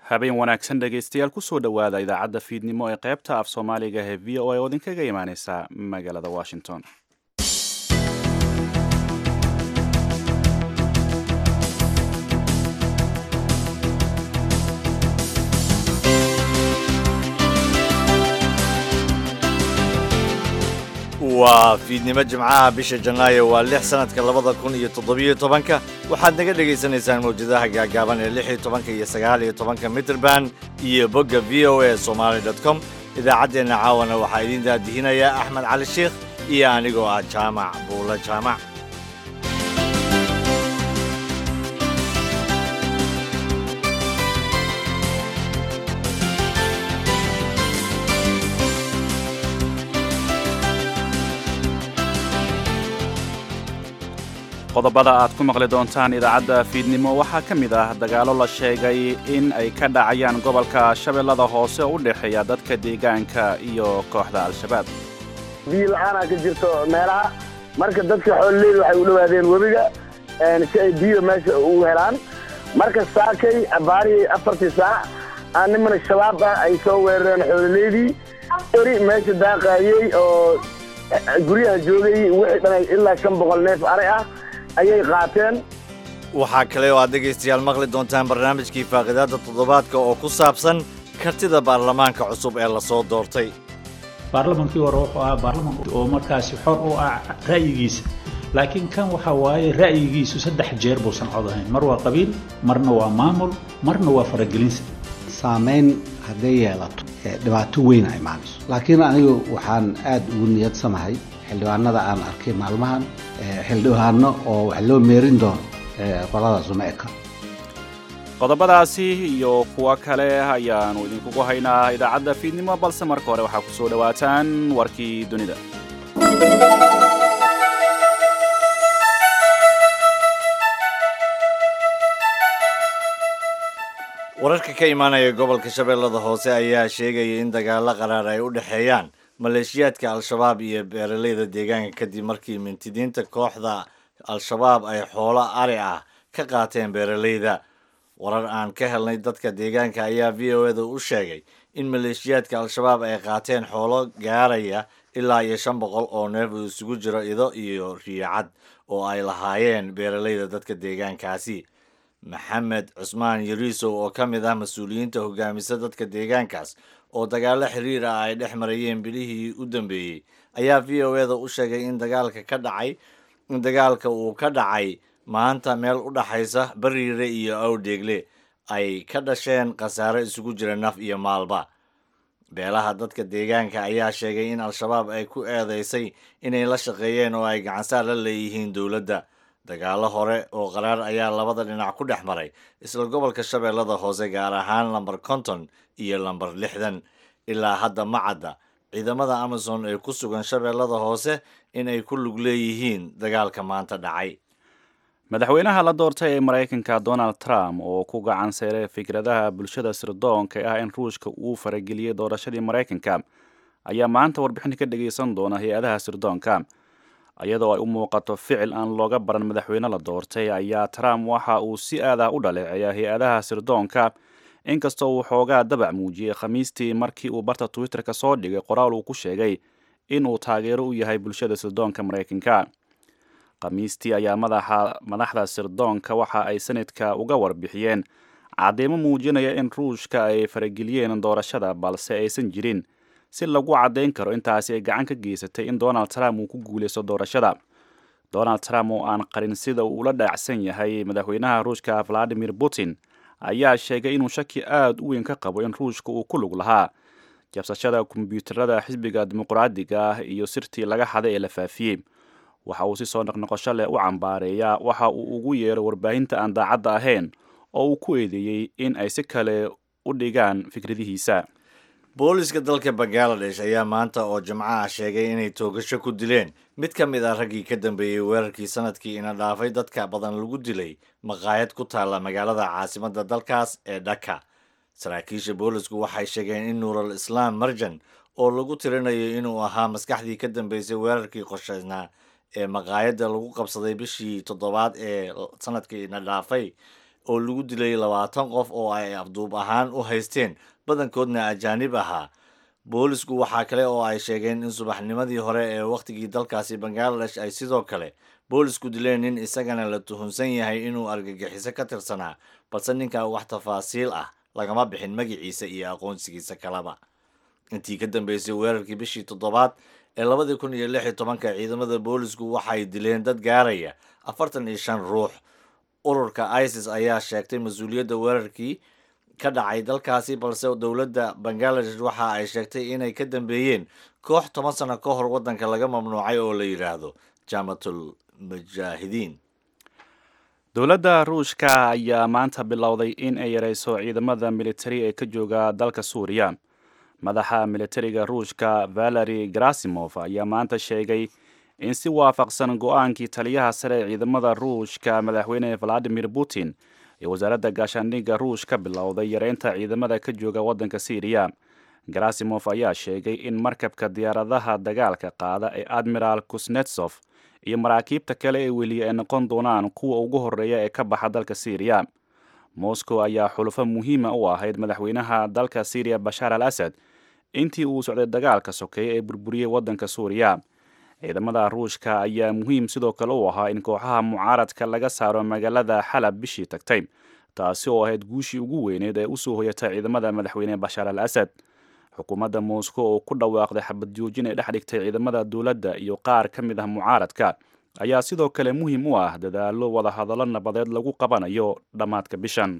habeen wanaagsan dhegaystayaal kusoo dhowaada idaacadda fiidnimo ee qaybta af soomaaliga ee v o a oo idinkaga imaaneysa magaalada washington waa fiidnimo jimcaha bisha janaayo waa lix sanadka labada kun iyo toddobiyo tobanka waxaad naga dhagaysanaysaan mawjadaha gaagaaban ee lix iyo tobanka iyo sagaal iyo tobanka mitrband iyo bogga v o a somaali dot com idaacaddeenna caawana waxaa idiin daadihinayaa axmed cali sheikh iyo anigoo ah jaamac buulo jaamac qodobada aad ku maqli doontaan idaacadda fiidnimo waxaa ka mid ah dagaallo la sheegay in ay ka dhacayaan gobolka shabeellada hoose oo u dhexeeya dadka deegaanka iyo kooxda al-shabaab biyo la-aanaa ka jirto meelaha marka dadka xoololeyda waxay u dhowaadeen webiga si ay biyo meesha ugu helaan marka saakay abaarihii afartii saac aa nimana shabaab ah ay soo weerareen xoololeydii eri meesha daaqaayey oo guryaha joogay wixii dhanay ilaa shan boqol neef ari ah ayay qaateen waxaa kale oo aad dhegaystayaal maqli doontaan barnaamijkii faaqidaadda toddobaadka oo ku saabsan kartida baarlamaanka cusub ee lasoo doortay baarlamankii hore wuxuu ahaa baarlamank oo markaasi xor u ah ra'yigiisa laakiin kan waxa waaye ra'yigiisu saddex jeer buusan cod ahayn mar waa qabiil marna waa maamul marna waa faragelinsa saamayn hadday yeelato dhibaato weyn a imaanayso laakiin anigu waxaan aad ugu niyadsamahay xildhibaanada aan arkay maalmahan xildhibaano oo wax loo meerin doono qoladaas uma eka qodobadaasi iyo kuwo kale ayaannu idinkugu haynaa idaacadda fiidnimo balse marka hore waxaa ku soo dhowaataan warkii dunida wararka ka imaanaya gobolka shabeellada hoose ayaa sheegaya in dagaalo qaraar ay u dhexeeyaan maleeshiyaadka al-shabaab iyo beeraleyda deegaanka kadib markii mintidiinta kooxda al-shabaab ay xoolo ari ah ka qaateen beeraleyda warar aan ka helnay dadka deegaanka ayaa v o eda u sheegay in maleeshiyaadka al-shabaab ay qaateen xoolo gaaraya ilaa iyo shan boqol oo neef uu isugu jiro ido iyo riicad oo ay lahaayeen beeraleyda dadka deegaankaasi maxamed cusmaan yariisow oo ka mid ah mas-uuliyiinta hogaamisa dadka deegaankaas oo dagaalo xiriir ah ay dhex marayeen bilihii u dambeeyey ayaa v o eda u sheegay in dagaalka ka dhacay in dagaalka uu ka dhacay maanta meel u dhaxaysa bariire iyo awdheegle ay ka dhasheen khasaare isugu jira naf iyo maalba beelaha dadka deegaanka ayaa sheegay in al-shabaab ay ku eedeysay inay la shaqeeyeen oo ay gacansaar la leeyihiin dowladda dagaalo hore oo qaraar ayaa labada dhinac ku dhex maray isla gobolka shabeellada hoose gaar ahaan lambar konton iyo lambar lixdan ilaa hadda ma cadda ciidamada amazon ee ku sugan shabeellada hoose inay ku lug leeyihiin dagaalka maanta dhacay madaxweynaha la doortay ee maraykanka donald trump oo ku gacan seeray fikradaha bulshada sirdoonka ah in ruushka uu farageliyey doorashadii maraykanka ayaa maanta warbixin ka dhagaysan doona hay-adaha sirdoonka iyadoo ay u muuqato ficil aan looga baran madaxweyne la doortay ayaa trump waxa uu si aadah u dhaleeceeya hay-adaha sirdoonka inkastoo uu xoogaa dabac muujiyey khamiistii markii uu barta twitter-ka soo dhigay qoraal uu ku sheegay inuu taageero u yahay bulshada sirdoonka maraykanka khamiistii ayaa madaxda sirdoonka waxa ay sanadka uga warbixiyeen cadeymo muujinaya in ruushka ay farageliyeen doorashada balse aysan jirin si lagu caddayn karo intaasi ay gacan ka geysatay in donald trump uu ku guuleysto doorashada donald trump oo aan qarin sida uu ula dhaacsan yahay madaxweynaha ruushka valadimir putin ayaa sheegay inuu shaki aada u weyn ka qabo in ruushka uu ku lug lahaa jabsashada kombyuutarada xisbiga dimuqraadiga ah iyo sirtii laga xaday ee la faafiyey waxa uu si soo noqnoqosho leh u cambaareeyaa waxa uu ugu yeero warbaahinta aan daacadda ahayn oo uu ku eedeeyey in ay si kale u dhigaan fikradihiisa booliska dalka bangaladesh ayaa maanta oo jimco ah sheegay inay toogasho ku dileen mid ka mid ah raggii ka dambeeyey weerarkii sanadkii ina dhaafay dadka badan lagu dilay maqaayad ku taalla magaalada caasimadda dalkaas ee dhaka saraakiisha boolisku waxay sheegeen in nuural islaam marjan oo lagu tirinayo inuu ahaa maskaxdii ka dambeysay weerarkii qorshaysnaa ee maqaayadda lagu qabsaday bishii toddobaad ee sanadkii ina dhaafay oo lagu dilay labaatan qof oo ay afduub ahaan u haysteen badankoodna ajaanib ahaa boolisku waxaa kale oo ay sheegeen in subaxnimadii hore ee wakhtigii dalkaasi bangaladesh ay sidoo kale boolisku dileen nin isagana la tuhunsan yahay inuu argagixiso ka tirsanaa balse ninkan wax tafaasiil ah lagama bixin magaciisa iyo aqoonsigiisa kalaba intii ka dambeysay weerarkii bishii toddobaad ee labadii kun iyo lix iyo tobanka ciidamada boolisku waxay dileen dad gaaraya afartan iyo shan ruux ururka isis ayaa sheegtay mas-uuliyadda weerarkii ka dhacay dalkaasi balse dowladda bangaladesh waxa ay sheegtay inay ka dambeeyeen koox toban sano ka hor waddanka laga mamnuucay oo la yidhaahdo jaamatul mujaahidiin dowladda ruushka ayaa maanta bilowday in ay yareyso ciidamada militari ee ka jooga dalka suuriya madaxa militariga ruushka valeri garasimov ayaa maanta sheegay in si waafaqsan go-aankii taliyaha sare ee ciidamada ruushka madaxweyne valadimir putin ee wasaaradda gaashaandhigga ruush ka bilowday yareynta ciidamada ka jooga waddanka syriya garasimov ayaa sheegay in markabka diyaaradaha dagaalka qaada ee admiral kusnetsof iyo maraakiibta kale ee weliya ay noqon doonaan kuwa ugu horreeya ee ka baxa dalka syriya moscow ayaa xulufo muhiima u ahayd madaxweynaha dalka syriya bashaar al asad intii uu socday dagaalka sokeeye ee burburiyey waddanka suuriya ciidamada ruushka ayaa muhiim sidoo kale u ahaa in kooxaha mucaaradka laga saaro magaalada xalab bishii tagtay taasi oo ahayd guushii ugu weyneed ee usoo hoyatay ciidamada madaxweyne bashaar al asad xukuumadda moscow oo ku dhawaaqday xabad joojin ay dhex dhigtay ciidamada dowladda iyo qaar ka mid ah mucaaradka ayaa sidoo kale muhiim u ah dadaalo wadahadallo nabadeed lagu qabanayo dhammaadka bishan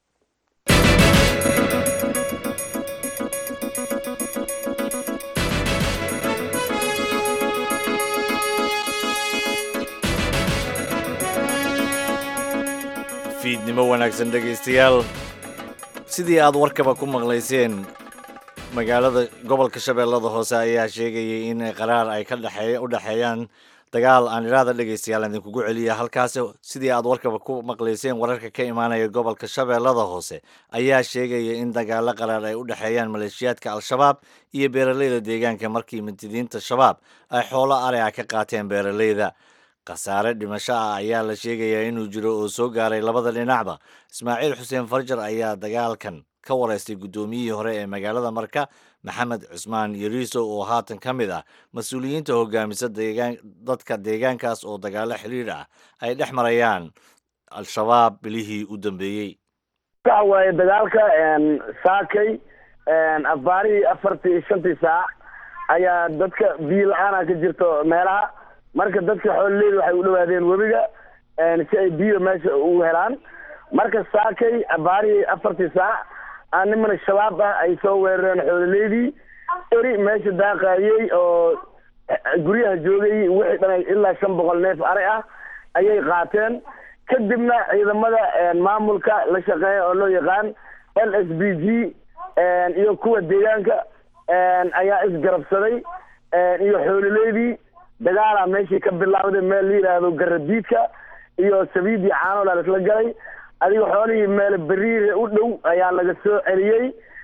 fiidnimo wanaagsan dhegaystayaal sidii aad warkaba ku maqlayseen magaalada gobolka shabeellada hoose ayaa sheegayay in qaraar ay ka dhexeey u dhexeeyaan dagaal aan idhaahda dhegaystayaal idinkugu celiya halkaasi sidii aad warkaba ku maqlayseen wararka ka imaanaya gobolka shabeellada hoose ayaa sheegaya in dagaalo qaraar ay u dhexeeyaan maleeshiyaadka al-shabaab iyo beeraleyda deegaanka markii mintidiinta shabaab ay xoolo ari ah ka qaateen beeraleyda khasaare dhimasho ah ayaa la sheegayaa inuu jiro oo soo gaaray labada dhinacba ismaaciil xuseen farjar ayaa dagaalkan ka wareystay guddoomiyihii hore ee magaalada marka maxamed cusmaan yariiso oo haatan ka mid ah mas-uuliyiinta hogaamisa deegaan dadka deegaankaas oo dagaalo xiriir ah ay dhex marayaan al-shabaab bilihii u dambeeyey waxa waaye dagaalka saakay afaarihii afartii iyo shantii saac ayaa dadka biyo la-aana ka jirto meelaha marka dadka xoololeyda waxay u dhawaadeen webiga si ay biyo meesha ugu helaan marka saakay abaarihii afartii saac aa nimana shabaab ah ay soo weerareen xoololeydii eri meesha daaqayey oo guryaha joogay wixii dhan ilaa shan boqol neef ari ah ayay qaateen kadibna ciidamada maamulka la shaqeeya oo loo yaqaan l s b g iyo kuwa deegaanka ayaa isgarabsaday iyo xoololeydii dagaalaa meeshii ka bilaawday meel la yidhaahdo garadiidka iyo sabiid iyo caanola laisla galay adiga xoolihii meel beriire u dhow ayaa laga soo celiyey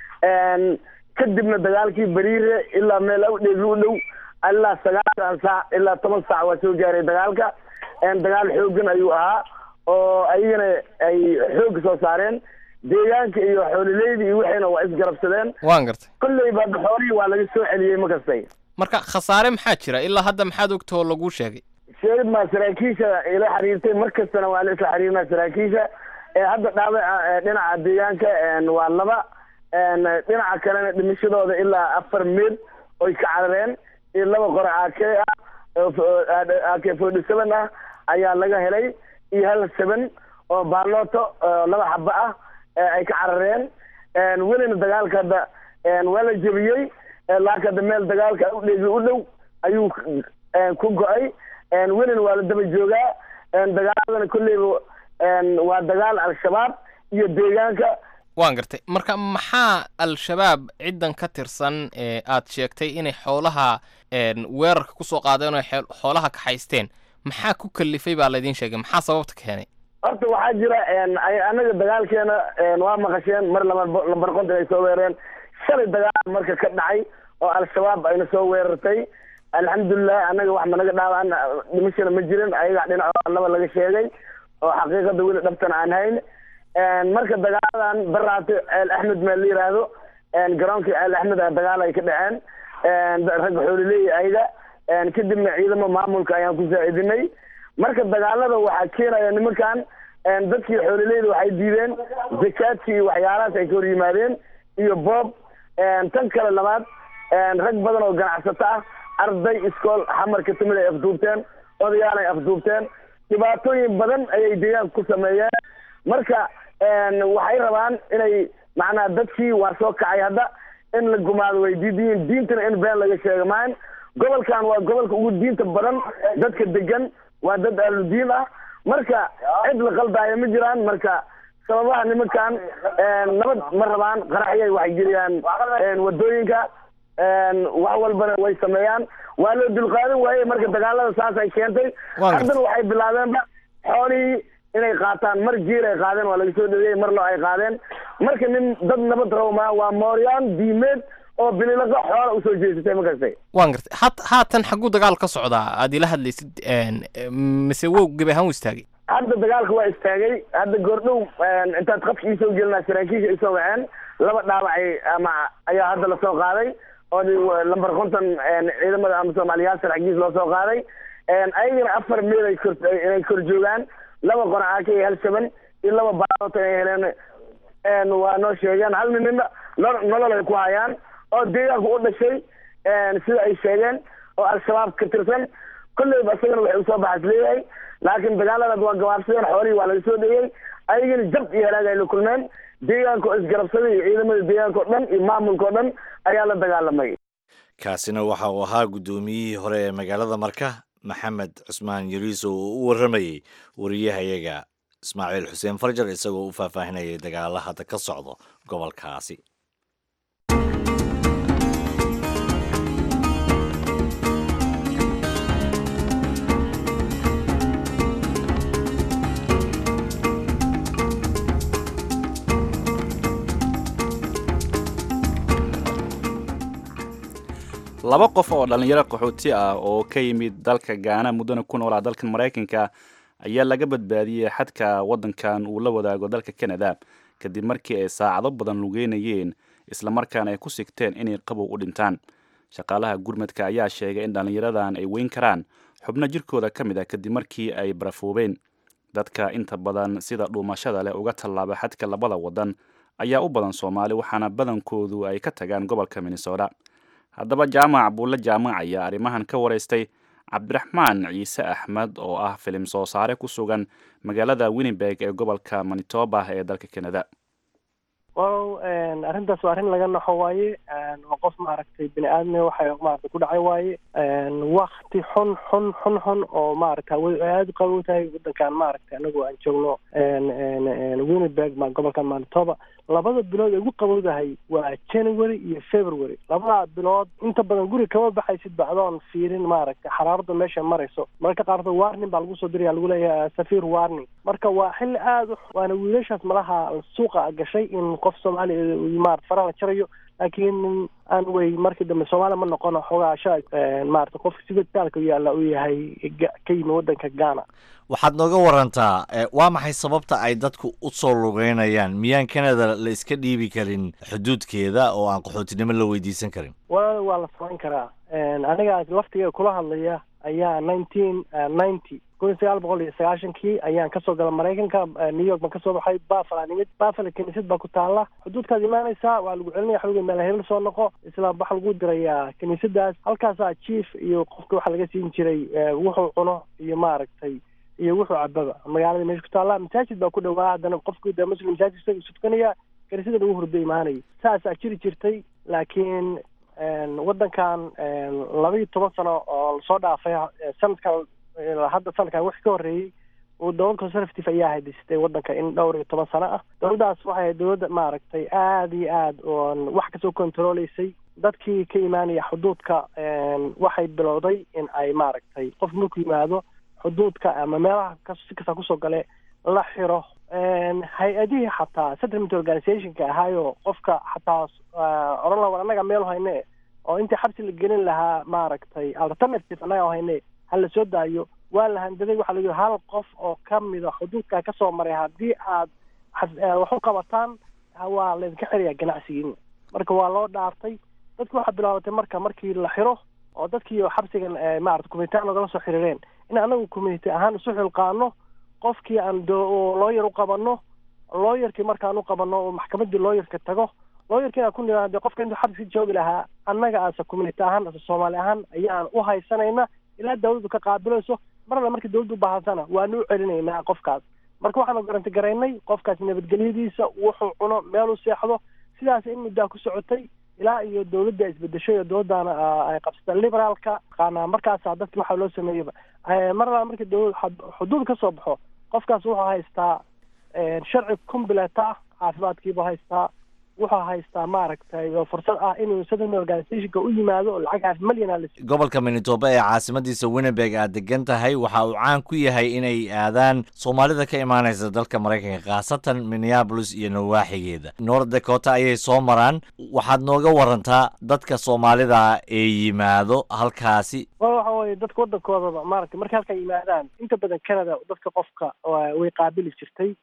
kadibna dagaalkii beriire ilaa meel awdheegi u dhow ilaa sagaashan saac ilaa toban saac waa soo gaaray dagaalka dagaal xoogan ayuu ahaa oo ayagana ay xoog soo saareen deegaanka iyo xoolileydii iyo wixiina waa isgarabsadeen waan gartay kolleyba xoolihii waa laga soo celiyey ma kastay marka khasaare maxaa jira ilaa hadda maxaad ogtoo laguu sheegay sheegid maa saraakiisha ila xiriirtay mar kastana waa la isla xiriirnaa saraakiisha hadda dhaawaca dhinaca deegaanka waa laba dhinaca kalena dhimashadooda ilaa afar meel oy ka carareen iyo laba qore ake ah ake forty seven ah ayaa laga helay iyo hal seven oo baaloto laba xaba ah ay ka carareen welina dagaalka hadda waa la jebiyey laakiin hadda meel dagaalka udheegi u dhow ayuu ku go-ay welina waa la daba joogaa dagaaladana kolleyba waa dagaal al-shabaab iyo deegaanka waan gartay marka maxaa al-shabaab ciddan ka tirsan ee aad sheegtay inay xoolaha weerarka kusoo qaadeen oo xoolaha kaxaysteen maxaa ku kalifay baa laydin sheegay maxaa sababta keenay horta waxaa jira anaga dagaalkeena waa maqasheen mar lama lambar konton ay soo weerareen shalay dagaal marka ka dhacay oo al-shabaab ayna soo weerartay alxamdulilah annaga wax managa dhaawacan dhimashana ma jirin ayaga dhinaco laba laga sheegay oo xaqiiqada weli dhabtan aan hayn marka dagaaladan baraate ceel axmed meel la yiraahdo garoonka ceel axmed a dagaal ay ka dhaceen rag xoolileey ayaga kadibna ciidamo maamulka ayaan ku saacidinay marka dagaalada waxaa keenaya nimankan dadkii xoolileyda waxay diideen zakaadki iyo waxyaalahaas ay ka hor yimaadeen iyo boob tan kale labaad rag badan oo ganacsato ah arday iskool xamarka timid ay afduubteen odayaal ay afduubteen dhibaatooyin badan ayay deegaanka ku sameeyeen marka waxay rabaan inay macnaa dadkii waa soo kacay hadda in la gumaado way diidiyiin diintana in been laga sheega maahan gobolkan waa gobolka ugu diinta badan dadka degan waa dad ahludiin ah marka cid la qaldaayo ma jiraan marka sababaha nimankan nabad ma rabaan qaraxyay waxay geliyaan wadooyinka wax walbana way sameeyaan waa loo dulqaadan waaye marka dagaalada saas ay keentay haddana waxay bilaabeenba xoolihii inay qaataan mar jiil ay qaadeen waa laga soo dhaweeyey mar loo ay qaadeen marka nin dad nabad rawmaa waa mooryaan diimeed oo bililaqa xoola usoo jeesatay ma kastay waan gartay hat haatan xagguu dagaal ka socdaa aad ila hadlaysid mise wow gebi ahaan u istaagay hadda dagaalka waa istaagay hadda goordhow intaad qafki iisoo gelinaa saraakiisha isoo waceen laba dhaawacay ama ayaa hadda lasoo qaaday oo lamber konton ciidamada ama soomaaliyaasar xaggiis loo soo qaaday ayagana afar meel ay kor inay kor joogaan laba qonacaaka iyo hal shaban iyo laba baaota ay heleen waa noo sheegeen hal ninina nolol ay ku hayaan oo deegaanka u dhashay sida ay sheegeen oo al-shabaab ka tirsan kolleyba isagana waxay usoo baxas leeyahay laakiin dagaaladaad waa gabaabsadeen xoolihii waa laga soo dheyey ayagana jab iyo halaag ay la kulmeen deegaanka oo isgarabsaday iyo ciidamada deegaanka o dhan iyo maamulka o dhan ayaa la dagaalamay kaasina waxa uu ahaa guddoomiyihii hore ee magaalada marka maxamed cusmaan yariiso oo u warramayey wariyahayaga ismaaciil xuseen farjar isagoo u faahfaahinayay dagaala hadda ka socdo gobolkaasi laba qof oo dhallinyaro qaxooti ah oo ka yimid dalka gaana muddana ku noolaa dalkan maraykanka ayaa laga badbaadiyey xadka waddankan uu la wadaago dalka canada kadib markii ay saacado badan lugeynayeen islamarkaana ay ku sigteen inay qabow u dhintaan shaqaalaha gurmadka ayaa sheegay in dhallinyaradan ay weyn karaan xubno jirkooda ka mid ah kadib markii ay barafoobeen dadka inta badan sida dhuumashada leh uga tallaaba xadka labada waddan ayaa u badan soomaali waxaana badankoodu ay ka tagaan gobolka minnesota haddaba jaamac buulle jaamac ayaa arrimahan ka waraystay cabdiraxmaan ciise axmed oo ah filim soo saare ku sugan magaalada winnibeg ee gobolka manitoba ee dalka canada well arrintaas waa arrin laga naxo waaye waa qof maaragtay bini aadmi waxay maaragtay ku dhacay waaye wakti xun xun xun xun oo maaragta way aada u qabow tahay waddankan maaragtay anagu aan joogno winnibeg ma gobolkan manitoba labada bilood ay ugu qabowdahay waa january iyo february labada bilood inta badan guri kama baxaysid bacdoon fiirin maaragtay xaraarada meesha marayso mararka qaarkood warning baa lagu soo diraya lagu leeyahay safir warning marka waa xilli aada u waana wiilashaas malaha suuqa gashay in qof soomaaliya maarata faraha la jarayo laakiin aan wey markii dambe soomaaliya ma noqono xoogaa sha maarata qofka sibitaalka yaalla uu yahay ka yimi waddanka ghana waxaad nooga warantaa waa maxay sababta ay dadku u soo lugeynayaan miyaan canada la iska dhiibi karin xuduudkeeda oo aan qaxootinimo la weydiisan karin wa waa la samayn karaa aniga laftiga kula hadlaya ayaa nineteen ninety kun iyo sagaal boqol iyo sagaashankii ayaan kasoo gala maraykanka new york baan kasoo baxay buffala nimid buffala kiniisad baa ku taala xuduudkaad imaanaysaa waa lagu celinaya xooga meel hebel soo noqo isla waxaa lagu dirayaa kiniisadaas halkaasaa chief iyo qofka waxaa laga siin jiray wuxuu cuno iyo maaragtay iyo wuxuu cababa magaalada meesha ku taalla masaajid baa ku dhawaa haddana qofku de muslim masaajid isaga isu tukanaya kaniisada lagu hurdo imaanaya saasaa jiri jirtay laakiin waddankan laba iyo toban sano oo lasoo dhaafay sanadkan hadda sanadkan wixii ka horreeyey uu dowlad conservative ayaa haydistay waddanka in dhowr iyo toban sano ah dowladdaas waxay ahayd dowladda maaragtay aada iyo aad oon wax kasoo controleysay dadkii ka imaanaya xuduudka waxay bilowday in ay maaragtay qof markuu yimaado xuduudka ama meelaha si kastaa kusoo gale la xiro hay-adihii xataa settlement organizationka ahaayo qofka xataa odhan laha war annaga meel hayne oo intii xabsi la gelin lahaa maaragtay alternative annaga hayne ha la soo daayo waa la handaday waxaa la yidhi hal qof oo ka mida xuduudkaa kasoo maray haddii aad wax u qabataan waa laydinka xiraya ganacsigiina marka waa loo dhaartay dadki waxaa bilaabatay marka markii la xiro oo dadkii xabsigan maarata community ahaan nagala soo xiriireen in anagu community ahaan isu xilqaano qofkii aan looyar u qabano looyarkii markaan u qabano oo maxkamadii looyarka tago looyarkii inaan ku niraade qofka intuu xabsi joogi lahaa annaga ase community ahaan ase soomaali ahaan ayaan u haysanayna ilaa dawladdu ka qaabilayso marna markii dawladdu ubaahansana waanu u celinaynaa qofkaas marka waxaanu garanti garaynay qofkaas nabadgelyadiisa wuxuu cuno meeluu seexdo sidaas in muddaa ku socotay ilaa iyo dawladda isbedeshay oo dawladdaana ay qabsatay liberaalka qaana markaasa dadki waxaa loo sameeyeyba marna markii dawlad xuduud ka soo baxo qofkaas wuxuu haystaa sharci combileta caafimaadkiibuu haystaa wuxuu haystaa maaragtay fursad ah inuu settlement organizationka u yimaado oo lacag half milyan la gobolka manitoba ee caasimadiisa winnebeg aad degan tahay waxa uu caan ku yahay inay aadaan soomaalida ka imaanaysa dalka maraykanka khaasatan minneabolis iyo nawaaxigeeda north dakota ayay soo maraan waxaad nooga warantaa dadka soomaalida ee yimaado halkaasi waxa weye dadka waddankoodaba maaragtay markay halkaa yimaadaan inta badan canada dadka qofka way qaabili jirtay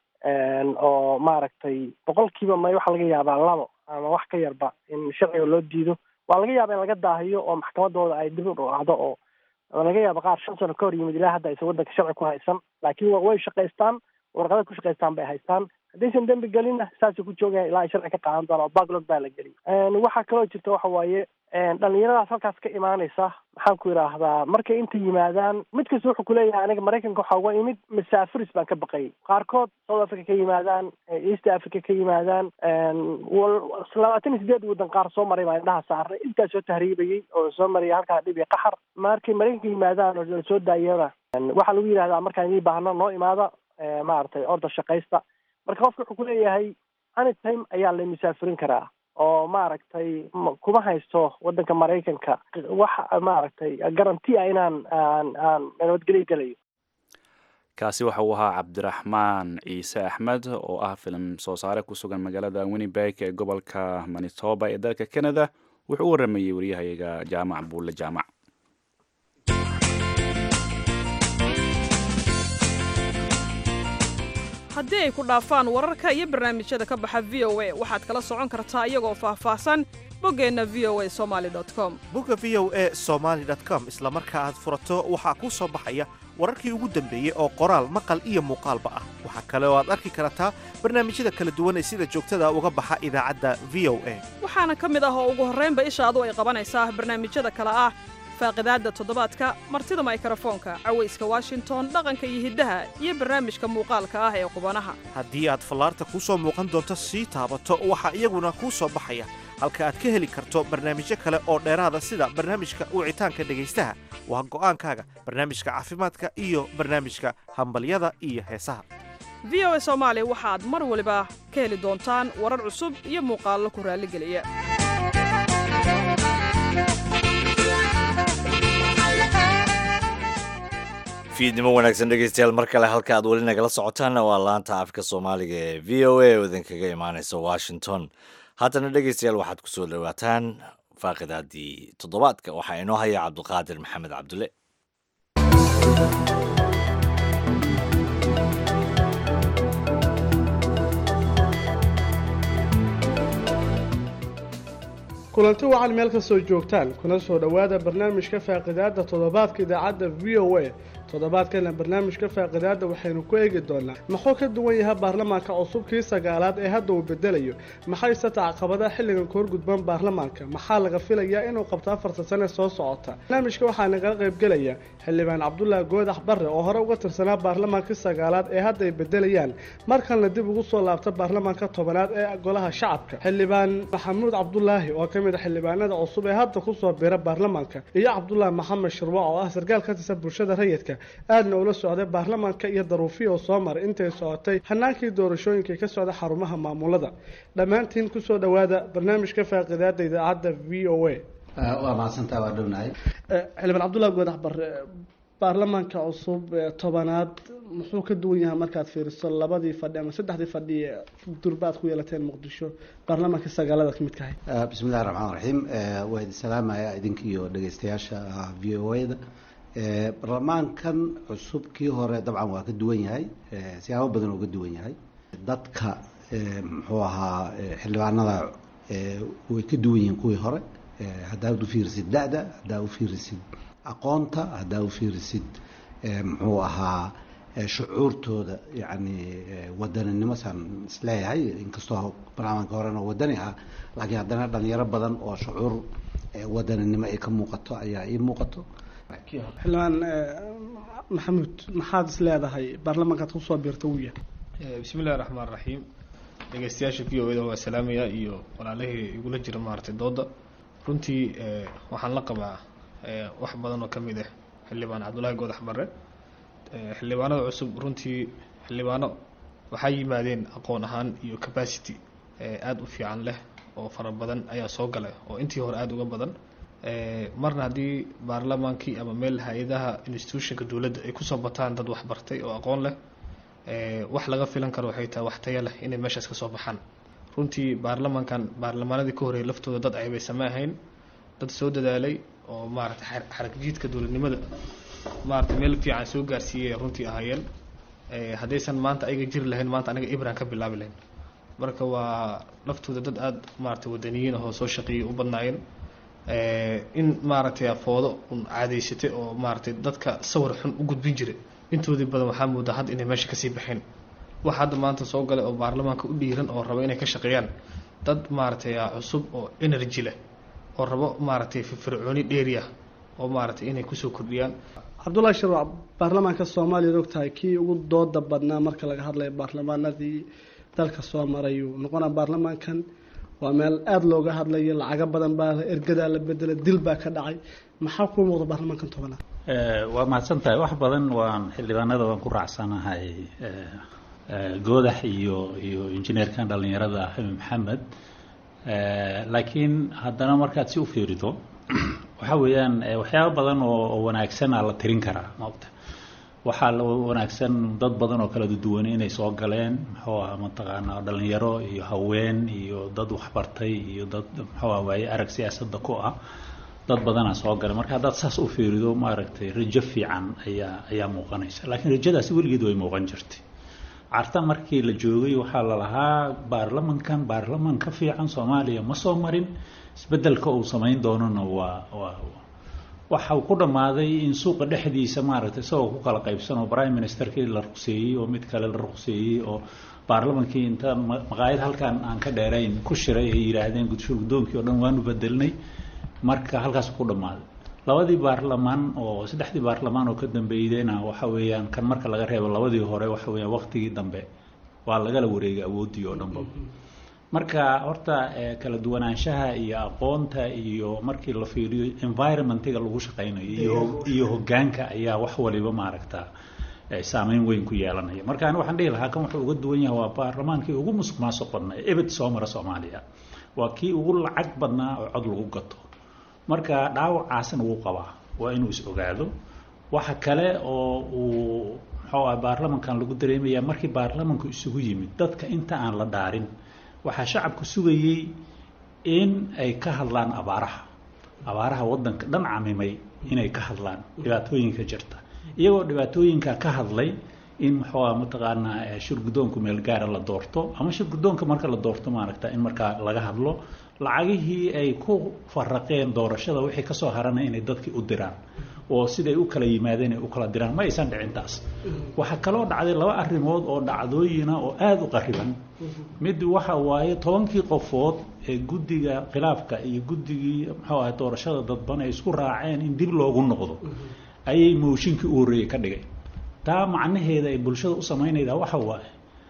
oo maaragtay boqolkiiba may waxaa laga yaabaa labo ama wax ka yarba in sharciga loo diido waa laga yaaba in laga daahiyo oo maxkamadooda ay dib u dhacdo oo laga yaaba qaar shan sano ka hor yimid ilaa hadda aysan waddanka sharci ku haysan laakiin way shaqaystaan warqada ku shaqaystaan bay haystaan haddaysan dembi gelinna saasay ku joogayan ilaa ay sharci ka qaadan doona oo backlog baa la geliya waxaa kaloo jirta waxa waaye dhalinyaradaas halkaas ka imaanaysa maxaan ku yidhaahdaa markay inta yimaadaan mid kasta wuxuu kuleeyahay aniga maraykanka waxaa uga imid masaafiris baan ka baqayay qaarkood south africa ka yimaadaan east africa ka yimaadaan labaatan iyo sideed waddan qaar soo maray baa indhaha saarnay intaa soo tahriibayay oo soo maraya halkaa dhib iyo qaxar markay maraykanka yimaadaan oo lasoo daayana waxaa lagu yidhahdaa markaan idii baahno noo imaada maaragtay orda shaqaysta marka qofka wuxuu kuleeyahay anytime ayaa la musaafirin karaa oo maaragtay kuma haysto waddanka maraykanka wax maaragtay garanti ah inaan aan aan nabadgelyo gelayo kaasi waxa uu ahaa cabdiraxmaan ciise axmed oo ah filim soo saare ku sugan magaalada winnibeg ee gobolka manitoba ee dalka canada wuxuu u waramayey waryahayaga jaamac buulle jaamac haddii ay ku dhaafaan wararka iyo barnaamijyada ka baxa v o a waxaad kala socon kartaa iyagoo faahfaahsan boggeenna v o a somali com bogga v o a somaali com isla marka aad furato waxaa kuu soo baxaya wararkii ugu dambeeyey oo qoraal maqal iyo muuqaalba ah waxaa kale oo aad arki kartaa barnaamijyada kala duwan ee sida joogtada uga baxa idaacadda v o a waxaana ka mid ah oo ugu horraynba ishaadu ay qabanaysaa barnaamijyada kale ah faaqidaadda toddobaadka martida maykrofoonka cawayska washington dhaqanka iyo hiddaha iyo barnaamijka muuqaalka ah ee qubanaha haddii aad fallaarta kuu soo muuqan doonto sii taabato waxaa iyaguna kuu soo baxaya halka aad ka heli karto barnaamijyo kale oo dheeraada sida barnaamijka wicitaanka dhegaystaha waa go'aankaaga barnaamijka caafimaadka iyo barnaamijka hambalyada iyo heesaha v o a soomaali waxaad mar waliba ka heli doontaan warar cusub iyo muuqaallo ku raalligeliya fiidnimo wanaagsan dhegeystayaal mar kale halka aad weli nagala socotaanna waa laanta afka soomaaliga ee v o a oo idinkaga imaaneysa washington haddana dhegeystayaal waxaad ku soo dhowaataan faaqidaadii toddobaadka waxaa inoo haya cabduqaadir maxamed cabdulle kulanti wacan meel kastoo joogtaan kuna soo dhowaada barnaamijka faaqidaada toddobaadka idaacadda v o a toddobaadkana barnaamijka faaqidaada waxaynu ku eegi doonaa muxuu ka duwan yahay baarlamaanka cusubkii sagaalaad ee hadda uu bedelayo maxayse tacaqabadaha xilligan ka horgudban baarlamaanka maxaa laga filayaa inuu qabto afarta sane soo socota barnaamijka waxaa nagala qaybgelaya xildhibaan cabdulaahi goodax barre oo hore uga tirsanaa baarlamaankii sagaalaad ee hadda ay bedelayaan markalna dib ugu soo laabta baarlamaanka tobanaad ee golaha shacabka xildhibaan maxamuud cabdulaahi oo ka mid a xildhibaanada cusub ee hadda kusoo bira baarlamaanka iyo cabdulaahi maxamed shirwac oo ah sarkaal ka tirsan bulshada rayidka aadna ula socday baarlamaanka iyo daruufiya oo soo maray intay socotay hanaankii doorashooyinkai ka socda xarumaha maamulada dhammaantiin kusoo dhowaada barnaamijka faaqidaada idaacadda v o a waa mahadsantaa waa dhownahay xildhibaan cabdullahi goodax barre baarlamaanka cusub ee tobanaad muxuu ka duwan yahay markaad fiiriso labadii fadhi ama saddexdii fadhi ee durba aad ku yeelateen muqdisho baarlamaanka sagaalada ka mid kahay bismi illahi raxmaan raxiim waa idin salaamaya idinka iyo dhegeystayaasha v o a da baarlamaankan cusub kii hore dabcan waa ka duwan yahay siyaabo badan oo ka duwan yahay dadka muxuu ahaa xildhibaanada way ka duwan yihiin kuwii hore haddaad u fiirisid da-da haddaa u fiirisid aqoonta haddaa u fiirisid muxuu ahaa shucuurtooda yacni wadaninimo saan isleeyahay inkastoo barnaamijka horena wadani ah laakiin haddana dhalinyaro badan oo shucuur wadaninimo ay ka muuqato ayaa ii muuqato xildhibaan maxamuud maxaad is leedahay baarlamaankaad kusoo biirta uu yahay bismi illahi raxmaan raxiim dhegeystayaasha v o eda waa salaamaya iyo walaalahii igula jira maaragtay dooda runtii waxaan la qabaa wax badan oo ka mid ah xildhibaan cabdullaahi goodax barre xildhibaanada cusub runtii xildhibaano waxaa yimaadeen aqoon ahaan iyo capacity aada u fiican leh oo fara badan ayaa soo galay oo intii hore aada uga badan marna haddii baarlamaankii ama meel hay-adaha institutionka dowladda ay kusoo bataan dad waxbartay oo aqoon leh wax laga filan karo waxay tahay wax taya leh inay meeshaas ka soo baxaan runtii baarlamaankan baarlamaanadii ka horreeyay laftooda dad ceebaysama ahayn dad soo dadaalay oo maaragtay xaragjiidka dowladnimada maaragtay meel fiican soo gaarsiiyay runtii ahaayeen haddaysan maanta ayaga jiri lahayn maanta aniga ibraan ka bilaabi lahayn marka waa laftooda dad aada maaragtay wadaniyiin ahoo soo shaqeeyay u badnaayeen in maaragtay afoodo un caadaysatay oo maaragtay dadka sawir xun u gudbin jiray intoodii badan waxaa moodaa hadda inay meesha kasii baxeen wax hadda maanta soo galay oo baarlamaanka u dhiiran oo raba inay ka shaqeeyaan dad maaragtay cusub oo energy leh oo rabo maaragtay firfircooni dheeri ah oo maaragtay inay kusoo kordhiyaan cabdullahi shirwac baarlamaanka soomaaliya og tahay kii ugu dooda badnaa marka laga hadlayo baarlamaanadii dalka soo marayuu noqona baarlamaankan waa meel aada looga hadlayo lacago badan baa ergadaa la bedela dil baa ka dhacay maxaa kuu muuqda baarlamaankan tobanaad waa mahadsan tahay wax badan waan xildhibaanada waan ku raacsanahay goodax iyo iyo injineerkan dhallinyarada xamed maxamed laakiin haddana markaad si u fiirido waxa weeyaan waxyaaba badan oo wanaagsanaa la tirin karaa maogta waxaa la wanaagsan dad badan oo kala duwan inay soo galeen muxuu aha mataqaanaa dhalinyaro iyo haween iyo dad waxbartay iyo dad muxuu ah waaye arag siyaasadda ku ah dad badanaa soo galay marka haddaad saas u fiirido maaragtay rajo fiican ayaa ayaa muuqanaysa laakiin rajadaasi weligeed way muuqan jirtay carta markii la joogay waxaa la lahaa baarlamankan baarlaman ka fiican soomaaliya ma soo marin isbedelka uu samayn doonona waa waa waxa uu ku dhammaaday in suuqa dhexdiisa maaragtay isagoo ku kala qaybsan oo prime ministerkii la ruqseeyey oo mid kale la ruqseeyey oo baarlamankii inta maqaayad halkan aan ka dheerayn ku shiray ay yidhaahdeen gudshur guddoonkii oo dhan waanu bedelnay marka halkaas ku dhammaaday labadii baarlamaan oo saddexdii baarlamaan oo ka dambeydayna waxa weeyaan kan marka laga reebo labadii hore waxa weeyaan waqtigii dambe waa lagala wareegay awooddii oo dhanba marka horta kala duwanaanshaha iyo aqoonta iyo markii la fiiriyo environmentiga lagu shaqaynayo iyo iyo hoggaanka ayaa wax waliba maaragta saameyn weyn ku yeelanaya marka ani waxaan dhihi lahaa kan wuxuu uga duwan yahay waa baarlamaankii ugu musuq maasuq badnaa ebed soo mara soomaaliya waa kii ugu lacag badnaa oo cod lagu gato marka dhaawacaasna wuu qabaa waa inuu is ogaado waxa kale oo uu muxuu ah baarlamankan lagu dareemaya markii baarlamanku isugu yimid dadka inta aan la dhaarin waxaa shacabku sugayey in ay ka hadlaan abaaraha abaaraha waddanka dhan camimay inay ka hadlaan dhibaatooyinka jirta iyagoo dhibaatooyinka ka hadlay in muxuu ah mataqaanaa shirguddoonku meel gaara la doorto ama shirguddoonka marka la doorto maaragta in markaa laga hadlo lacagihii ay ku faraqeen doorashada wixii kasoo haranay inay dadkii u diraan oo siday u kala yimaadeen ay u kala diraan ma aysan dhicin taas waxaa kaloo dhacday laba arrimood oo dhacdooyina oo aada u qariban mid waxa waaye tobankii qofood ee guddiga khilaafka iyo guddigii muxuu ahay doorashada dadban ay isku raaceen in dib loogu noqdo ayay mooshinkii u horreeyey ka dhigay taa macnaheeda ay bulshada u samaynaydaa waxa waaye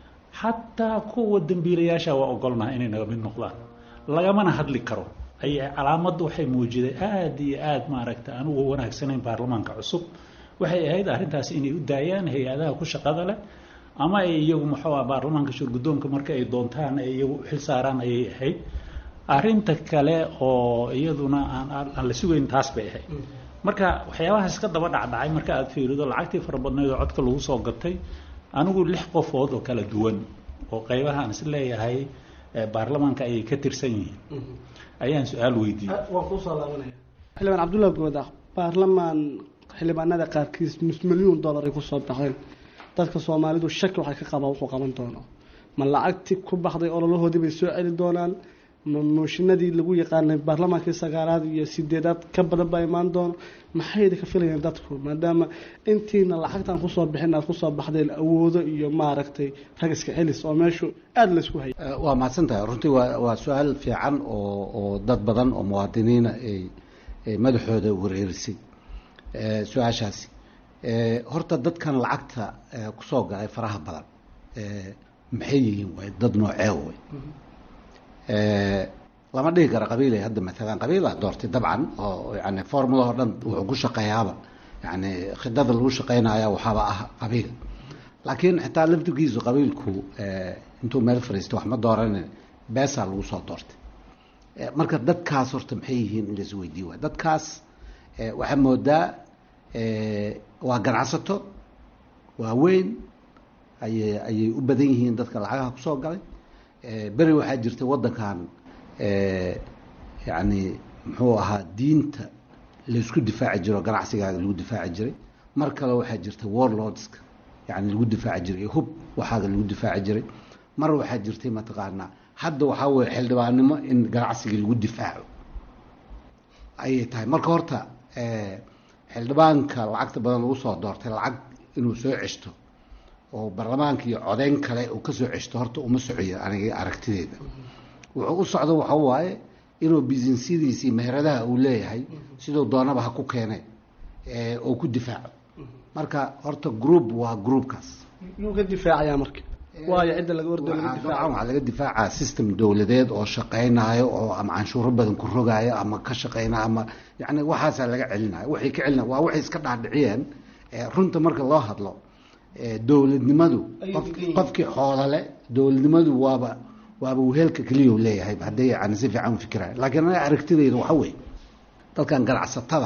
xataa kuwa dembiilayaasha waa ogolnaha inay naga mid noqdaan lagamana hadli karo ay calaamaddu waxay muujiday aada iyo aada maaragta aan ugu wanaagsanayn baarlamaanka cusub waxay ahayd arrintaasi inay u daayaan hay-adaha ku shaqada leh ama ay iyagu muxuu ah baarlamaanka shurguddoonka marka ay doontaan ay iyagu xil saaraan ayay ahayd arrinta kale oo iyaduna aan aan la sugayn taas bay ahayd marka waxyaabahaas ka daba dhacdhacay marka aada fiirido lacagtii fara badnayd oo codka lagu soo gatay anigu lix qofood oo kala duwan oo qaybaha aan is leeyahay baarlamaanka ayay ka tirsan yihiin ayaan su-aal weydiiyey waan kuusoo laabanaya xildhibaan cabdullahi goodax baarlamaan xildhibaanada qaarkiis nus milyuun dollar ay kusoo baxeen dadka soomaalidu shaki waxay ka qabaan wuxuu qaban doono ma lacagti ku baxday ololahoodii bay soo celi doonaan ma mooshinadii lagu yaqaanay baarlamaankii sagaalaad iyo sideedaad ka badan baa imaan doono maxayda ka filayaan dadku maadaama intiina lacagtan kusoo bixin aad kusoo baxdeen awoodo iyo maaragtay rag iska celis oo meeshu aada laysku hayay waa mahadsan tahay runtii waa waa su-aal fiican oo oo dad badan oo muwaadiniina ay ay madaxooda wareerisay su-aashaasi horta dadkan lacagta kusoo galay faraha badan maxay yihiin way dad noocee way lama dhihi karo qabiilay hadda maalan qabiilaa doortay dabcan oo yani formula oo dhan wuxuu ku shaqeeyaaba yani khidada lagu shaqeynaya waxaaba ah qabiil laakiin xitaa laftigiisu qabiilku intuu meel fariistay wax ma dooranin beesaa lagu soo doortay marka dadkaas horta maxay yihiin in lais weydiiyo waay dadkaas waxaa moodaa waa ganacsato waaweyn ayay ayay u badan yihiin dadka lacagaha kusoo galay beri waxaa jirtay waddankan yani muxuu ahaa diinta laysku difaaci jiro ganacsigaaga lagu difaaci jiray mar kale waxaa jirta warlordska yani lagu difaaci jiray hub waxaaga lagu difaaci jiray mar waxaa jirtay mataqaanaa hadda waxaa weye xildhibaannimo in ganacsigii lagu difaaco ayay tahay marka horta xildhibaanka lacagta badan lagu soo doortay lacag inuu soo ceshto oo baarlamaanka iyo codeyn kale uu kasoo ceshto horta uma socoyo aniga aragtideeda wuxuu u socdo waxa waaye inuu businesyadiisi meheradaha uu leeyahay siduu doonaba ha ku keene oo ku difaaco marka horta group waa groupkaas yuu ka difaacayaa marka waayo cidda laga ordo laga dabcan difaaca waxaa laga difaacaa system dowladeed oo shaqeynayo oo ama canshuuro badan ku rogayo ama ka shaqeynayo ama yani waxaasaa laga celinayo waxay ka celina waa waxay iska dhaadhiciyeen runta marka loo hadlo dowladnimadu qof- qofkii xoolale dowladnimadu waaba waaba wehelka keliya leeyahay hadday yani si fiican u fikiraya laakiin aniga aragtidayda waxa weeye dadkan ganacsatada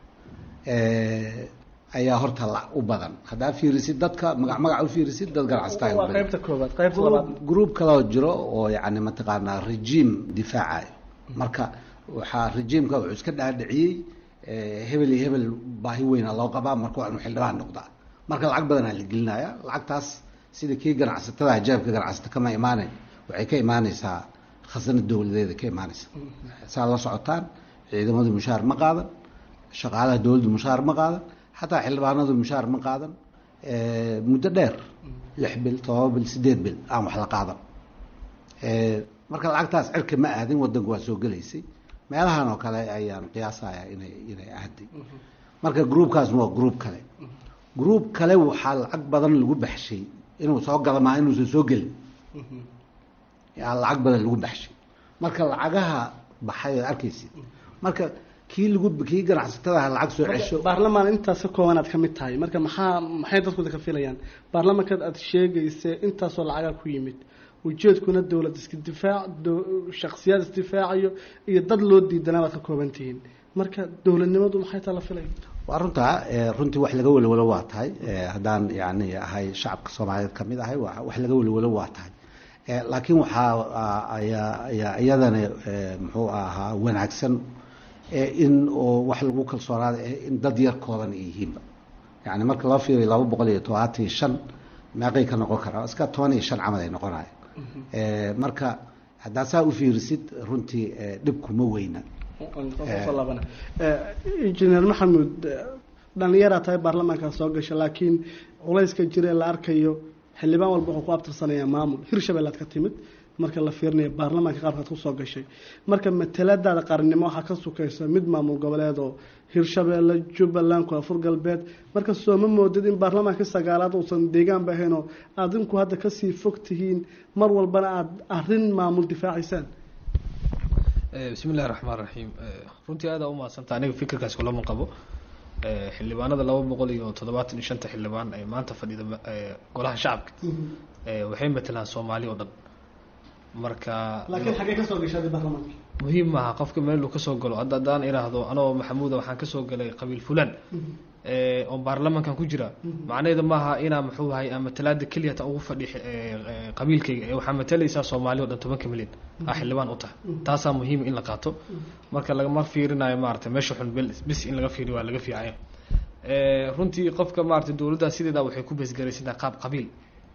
ayaa horta la u badan haddaa fiirisid dadka magac magac u fiirisid dad ganacsataa waa qaybta koobaad qaybta labaad group kaloo jiro oo yani mataqaanaa regime difaacayo marka waxaa regiimka wuxuu iska dhaadhiciyey hebel iyo hebel baahi weyna loo qabaa marka waa inuu xildhibaan noqdaa marka lacag badanaa la gelinaya lacagtaas sida kii ganacsatada ajaabka ganacsata kama imaanayn waxay ka imaaneysaa khasnad dowladeeda ka imaaneysa saa la socotaan ciidamadu mushaar ma qaadan shaqaalaha dowladdu mushaar ma qaadan xataa xildhibaanadu mushaar ma qaadan muddo dheer lix bil todoba bil sideed bil aan wax la qaadan marka lacagtaas cirka ma aadin wadanku waa soo gelaysay meelahan oo kale ayaan qiyaasaya inay inay aaday marka groupkaasna waa group kale group kale waxaa lacag badan lagu baxshay inuu soo gala maa inuusan soo gelin yaa lacag badan lagu baxshay marka lacagaha baxay oo arkaysid marka kii lagu kii ganacsatadaha lacag soo cesho baarlamaan intaas ka kooban aad ka mid tahay marka maxaa maxay dadku ka filayaan baarlamaankaad aad sheegaysa intaasoo lacagaa ku yimid ujeedkuna dowlad iska difaac shaksiyaad isdifaacayo iyo dad loo diidanaa baad ka kooban tihiin marka dowladnimadu maxay taa la filaya waa runtaa runtii wax laga welwelo waa tahay haddaan yani ahay shacabka soomaaliyeed kamid ahay wax laga welwelo waa tahay laakiin waxaa ayaa ayaa iyadana muxuu ahaa wanaagsan in oo wax lagu kalsoonaada in dad yar kooban ay yihiinba yani marka loo fiiriyo laba boqol iyo todobaatan iyo shan meeqay ka noqon karaa iska toban iyo shan camal ay noqonaya marka haddaa saa u fiirisid runtii dhibkuma weyna injineer maxamuud dhalinyaraa tahay baarlamaankaa soo gasha laakiin culayska jire la arkayo xildhibaan walba wuxuu ku abtirsanayaa maamul hirshabelle aad ka timid marka la fiirinayo baarlamaanka qaabkaad kusoo gashay marka mataladaada qarannimo waxaa ka sukaysa mid maamul goboleed oo hirshabeelle jubbaland koonfur galbeed marka sooma moodid in baarlamaanka sagaalaad uusan deegaanba ahayn oo adinku hadda kasii fog tihiin mar walbana aada arrin maamul difaacaysaan bismi illahi raxmaan raxiim runtii aada u mahadsanta aniga fikirkaas kulama qabo xildhibaanada laba boqol iyo toddobaatan iyo shanta xildhibaan ee maanta fadhida golaha shacabka waxay matelaan soomaali oo dhan marka laakiin xaggee kasoo gashaadi baarlamaanka muhiim maaha qofka meeluu kasoo galo hadda haddaan iraahdo anoo maxamuuda waxaan kasoo galay qabiil fulan oo baarlamankan ku jira macnaheedu maaha inaa muxuu ahay matalaada keliya ta ugu fadhi qabiilkayga ee waxaa matalaysaa soomaali o dhan tobanka milyan aa xildhibaan u tahay taasaa muhiim in la qaato marka lagama fiirinayo maarata meesha xun bis in laga fiiriyo waa laga fiicaya runtii qofka maarata dowladda sideeda waxay ku beesgaraysantahay qaab qabiil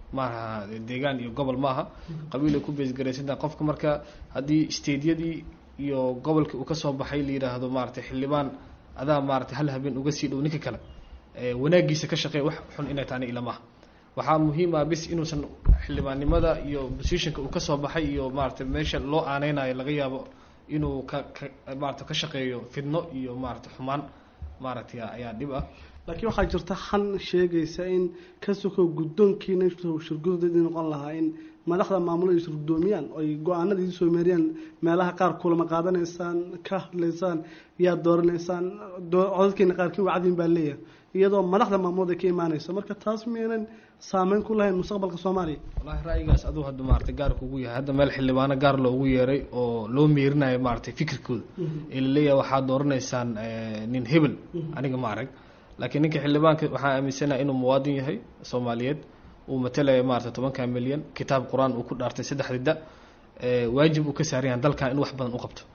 maaha deegaan iyo gobol maaha qabiil ay ku beesgaraysantaha qofka marka haddii stediyadii iyo gobolkii uu kasoo baxay la yidhaahdo maaragtay xildhibaan adaa maaragtay hal habeen uga sii dhow ninka kale wanaagiisa ka shaqeeya wax xun inay taani ilamaha waxaa muhiim ah bis inuusan xildhibaannimada iyo positionka uu kasoo baxay iyo maaragtay meesha loo aaneynayo laga yaabo inuu ka ka maarata ka shaqeeyo fidno iyo maaragtay xumaan maaragtay ayaa dhib ah laakiin waxaa jirta xan sheegaysa in ka sokow guddoonkiina shirgudadii noqon lahaa in madaxda maamulada is guddoomiyaan oy go-aanada idin soo meeriyaan meelaha qaar kulama qaadanaysaan ka hadlaysaan yaad dooranaysaan codadkeena qaarkiin wacdiin baa leeyahay iyadoo madaxda maamulada ka imaanaysa marka taas miyaynan saameyn ku lahayn mustaqbalka soomaaliya wallaahi ra'yigaas aduu hadda maaragtay gaar kugu yahay hadda meel xildhibaano gaar loogu yeeray oo loo meerinayo maaragtay fikirkooda ee la leeyahay waxaad dooranaysaan nin hebel aniga ma arag laakiin ninka xildhibaanka waxaa aaminsanaha inuu muwaadin yahay soomaaliyeed uu matalaya maarata tobanka milyan kitaab qur-aan uu ku dhaartay saddexda da waajib uu ka saaran yahay dalkan in wax badan u qabto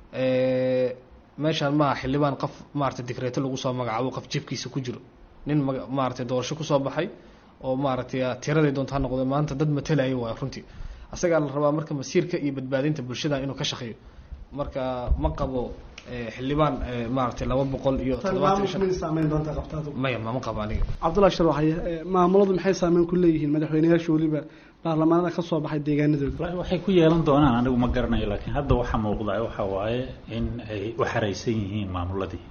meeshaan maaha xildhibaan qof maarata digreeto lagu soo magacaabo qof jibkiisa ku jiro nin maaragtay doorasho kusoo baxay oo maaragtay tiraday doonta ha noqdo maanta dad matalaya waay runtii asagaa la rabaa marka masiirka iyo badbaadinta bulshada inuu ka shaqeeyo marka ma qabo xildhibaan maaragtay laba boqol iyo maya mama qabo aniga cabdullahi sharwaxay maamuladu maxay saameyn ku leeyihiin madaxweyneyaasha weliba baarlamaanada ka soo baxay deegaanadooda waxay ku yeelan doonaan anigu ma garanayo laakiin hadda waxaa muuqda waxa waaye in ay u xaraysan yihiin maamuladii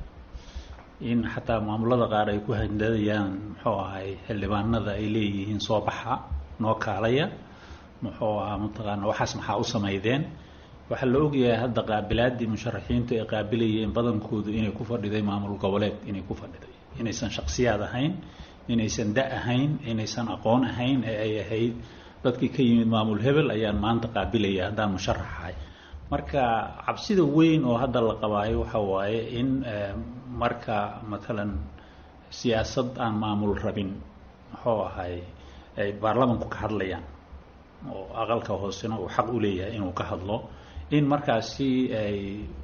in xataa maamulada qaar ay ku handadayaan muxuu ahay xildhibaanada ay leeyihiin soo baxa noo kaalaya muxuu ahaa mataqaana waxaas maxaa u samaydeen waxaa la ogyahay hadda qaabilaadii musharaxiintu ay qaabilayeen badankoodu inay ku fadhiday maamul goboleed inay ku fadhiday inaysan shaksiyaad ahayn inaysan da ahayn inaysan aqoon ahayn ee ay ahayd dadkii ka yimid maamul hebel ayaan maanta qaabilaya haddaan musharaxahay marka cabsida weyn oo hadda la qabaayo waxa waaye in marka matalan siyaasad aan maamul rabin muxuu ahay ay baarlamanku ka hadlayaan oo aqalka hoosena uu xaq u leeyahay inuu ka hadlo in markaasi ay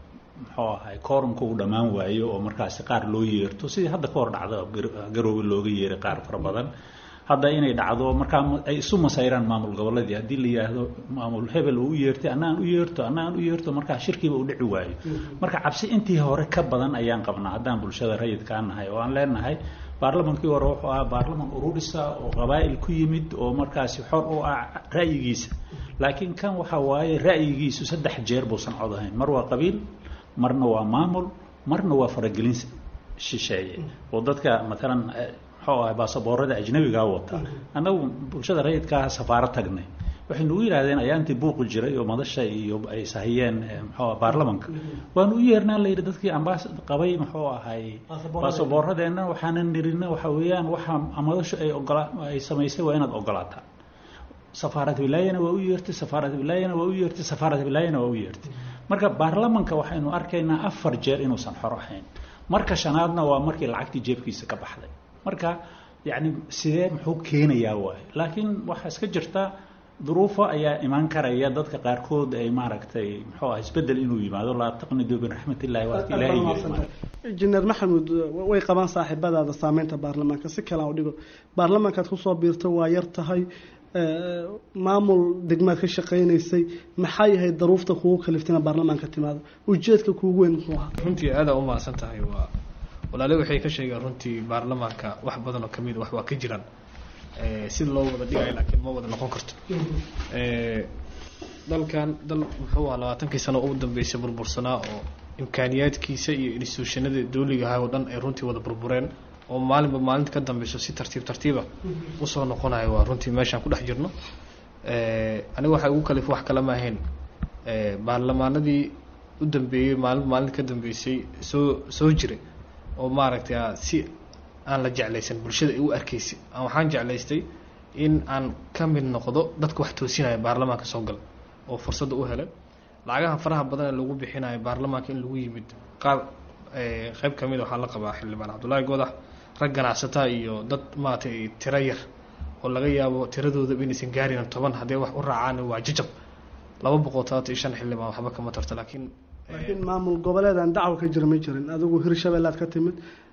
muxuu ahay koorumka uu dhammaan waayo oo markaasi qaar loo yeerto sidii hadda ka hor dhacda garoowe looga yeeray qaar fara badan hadda inay dhacdo markaa ay isu masayraan maamul goboleedii haddii la yidhaahdo maamul hebel uu u yeertay annaan u yeerto annaan u yeerto markaa shirkiiba u dhici waayo marka cabsi intii hore ka badan ayaan qabnaa haddaan bulshada rayidkaa nahay oo aan leenahay baarlamankii hore wuxuu ahaa baarlaman ururisa oo qabaa'il ku yimid oo markaasi xor u ah ra'yigiisa laakiin kan waxa waaye ra'yigiisu saddex jeer buusan cod ahayn mar waa qabiil marna waa maamul marna waa faragelin shisheeye oo dadka matalan muxuu ahay baasaboorada ajnabigaa wata annagu bulshada rayidkaa safaaro tagnay waxay nagu yidhahdeen ayaa intii buuqi jiray oo madasha iyo ay sahiyeen muxuu baarlamanka waanu u yeernaa layidhi dadkii ambaas qabay muxuu ahay baasaboorradeenna waxaanan nirina waxa weeyaan waxa madashu ay ogola ay samaysay waa inaad ogolaataa safaarad wilaayana waa u yeertay safaarad wilaayana waa u yeertay safaarad wilaayana waa u yeertay marka baarlamanka waxaynu arkaynaa afar jeer inuusan xor ahayn marka shanaadna waa markii lacagtii jeebkiisa ka baxday marka yacni sidee muxuu keenayaa waayo laakiin waxaa iska jirta duruufo ayaa imaan karaya dadka qaarkood ay maaragtay muxuu ah isbedel inuu yimaado laa taqnidu biraxmat illahi waati ilaahi injineer maxamuud way qabaan saaxiibadaada saameynta baarlamaanka si kale aan u dhigo baarlamaankaad kusoo biirta waa yar tahay maamul degmaad ka shaqaynaysay maxaa yahay daruufta kugu kaliftina baarlamaanka timaado ujeedka kuugu weyn muxuu ahaa runtii aadaa u mahadsan tahay waa walaale waxay ka sheegeen runtii baarlamaanka wax badan oo kamid wax waa ka jiraan si loo wada dhigayo laakiin ma wada noqon karto dalkan dal muxuu ahaa labaatankii sano ugu dambeysay burbursanaa oo imkaaniyaadkiisa iyo instituushanada dawliga ahaa oo dhan ay runtii wada burbureen oo maalinba maalinta ka dambeyso si tartiib tartiiba usoo noqonayo waa runtii meeshaan ku dhex jirno aniga waxaa ugu kalif wax kale ma ahayn baarlamaanadii u dambeeyey maalinba maalinta ka dambeysay soo soo jiray oo maaragtay si aan la jeclaysan bulshada ay u arkaysay waxaan jeclaystay in aan ka mid noqdo dadka wax toosinaya baarlamaanka soo gala oo fursadda u helay lacagaha faraha badan ee lagu bixinayo baarlamaanka in lagu yimid qaar qeyb ka mid waxaa la qabaa xildhibaan cabdullaahi goodax rag ganacsataa iyo dad maaragtay tiro yar oo laga yaabo tiradoodaba inaysan gaarin toban haddee wax u raacaan waa jajab laba boqol todobaatan iyo shan xildhibaan waxba kama tarto laakiin laakiin maamul goboleed aan dacwo ka jira ma jirin adigu hirshabeellaad ka timid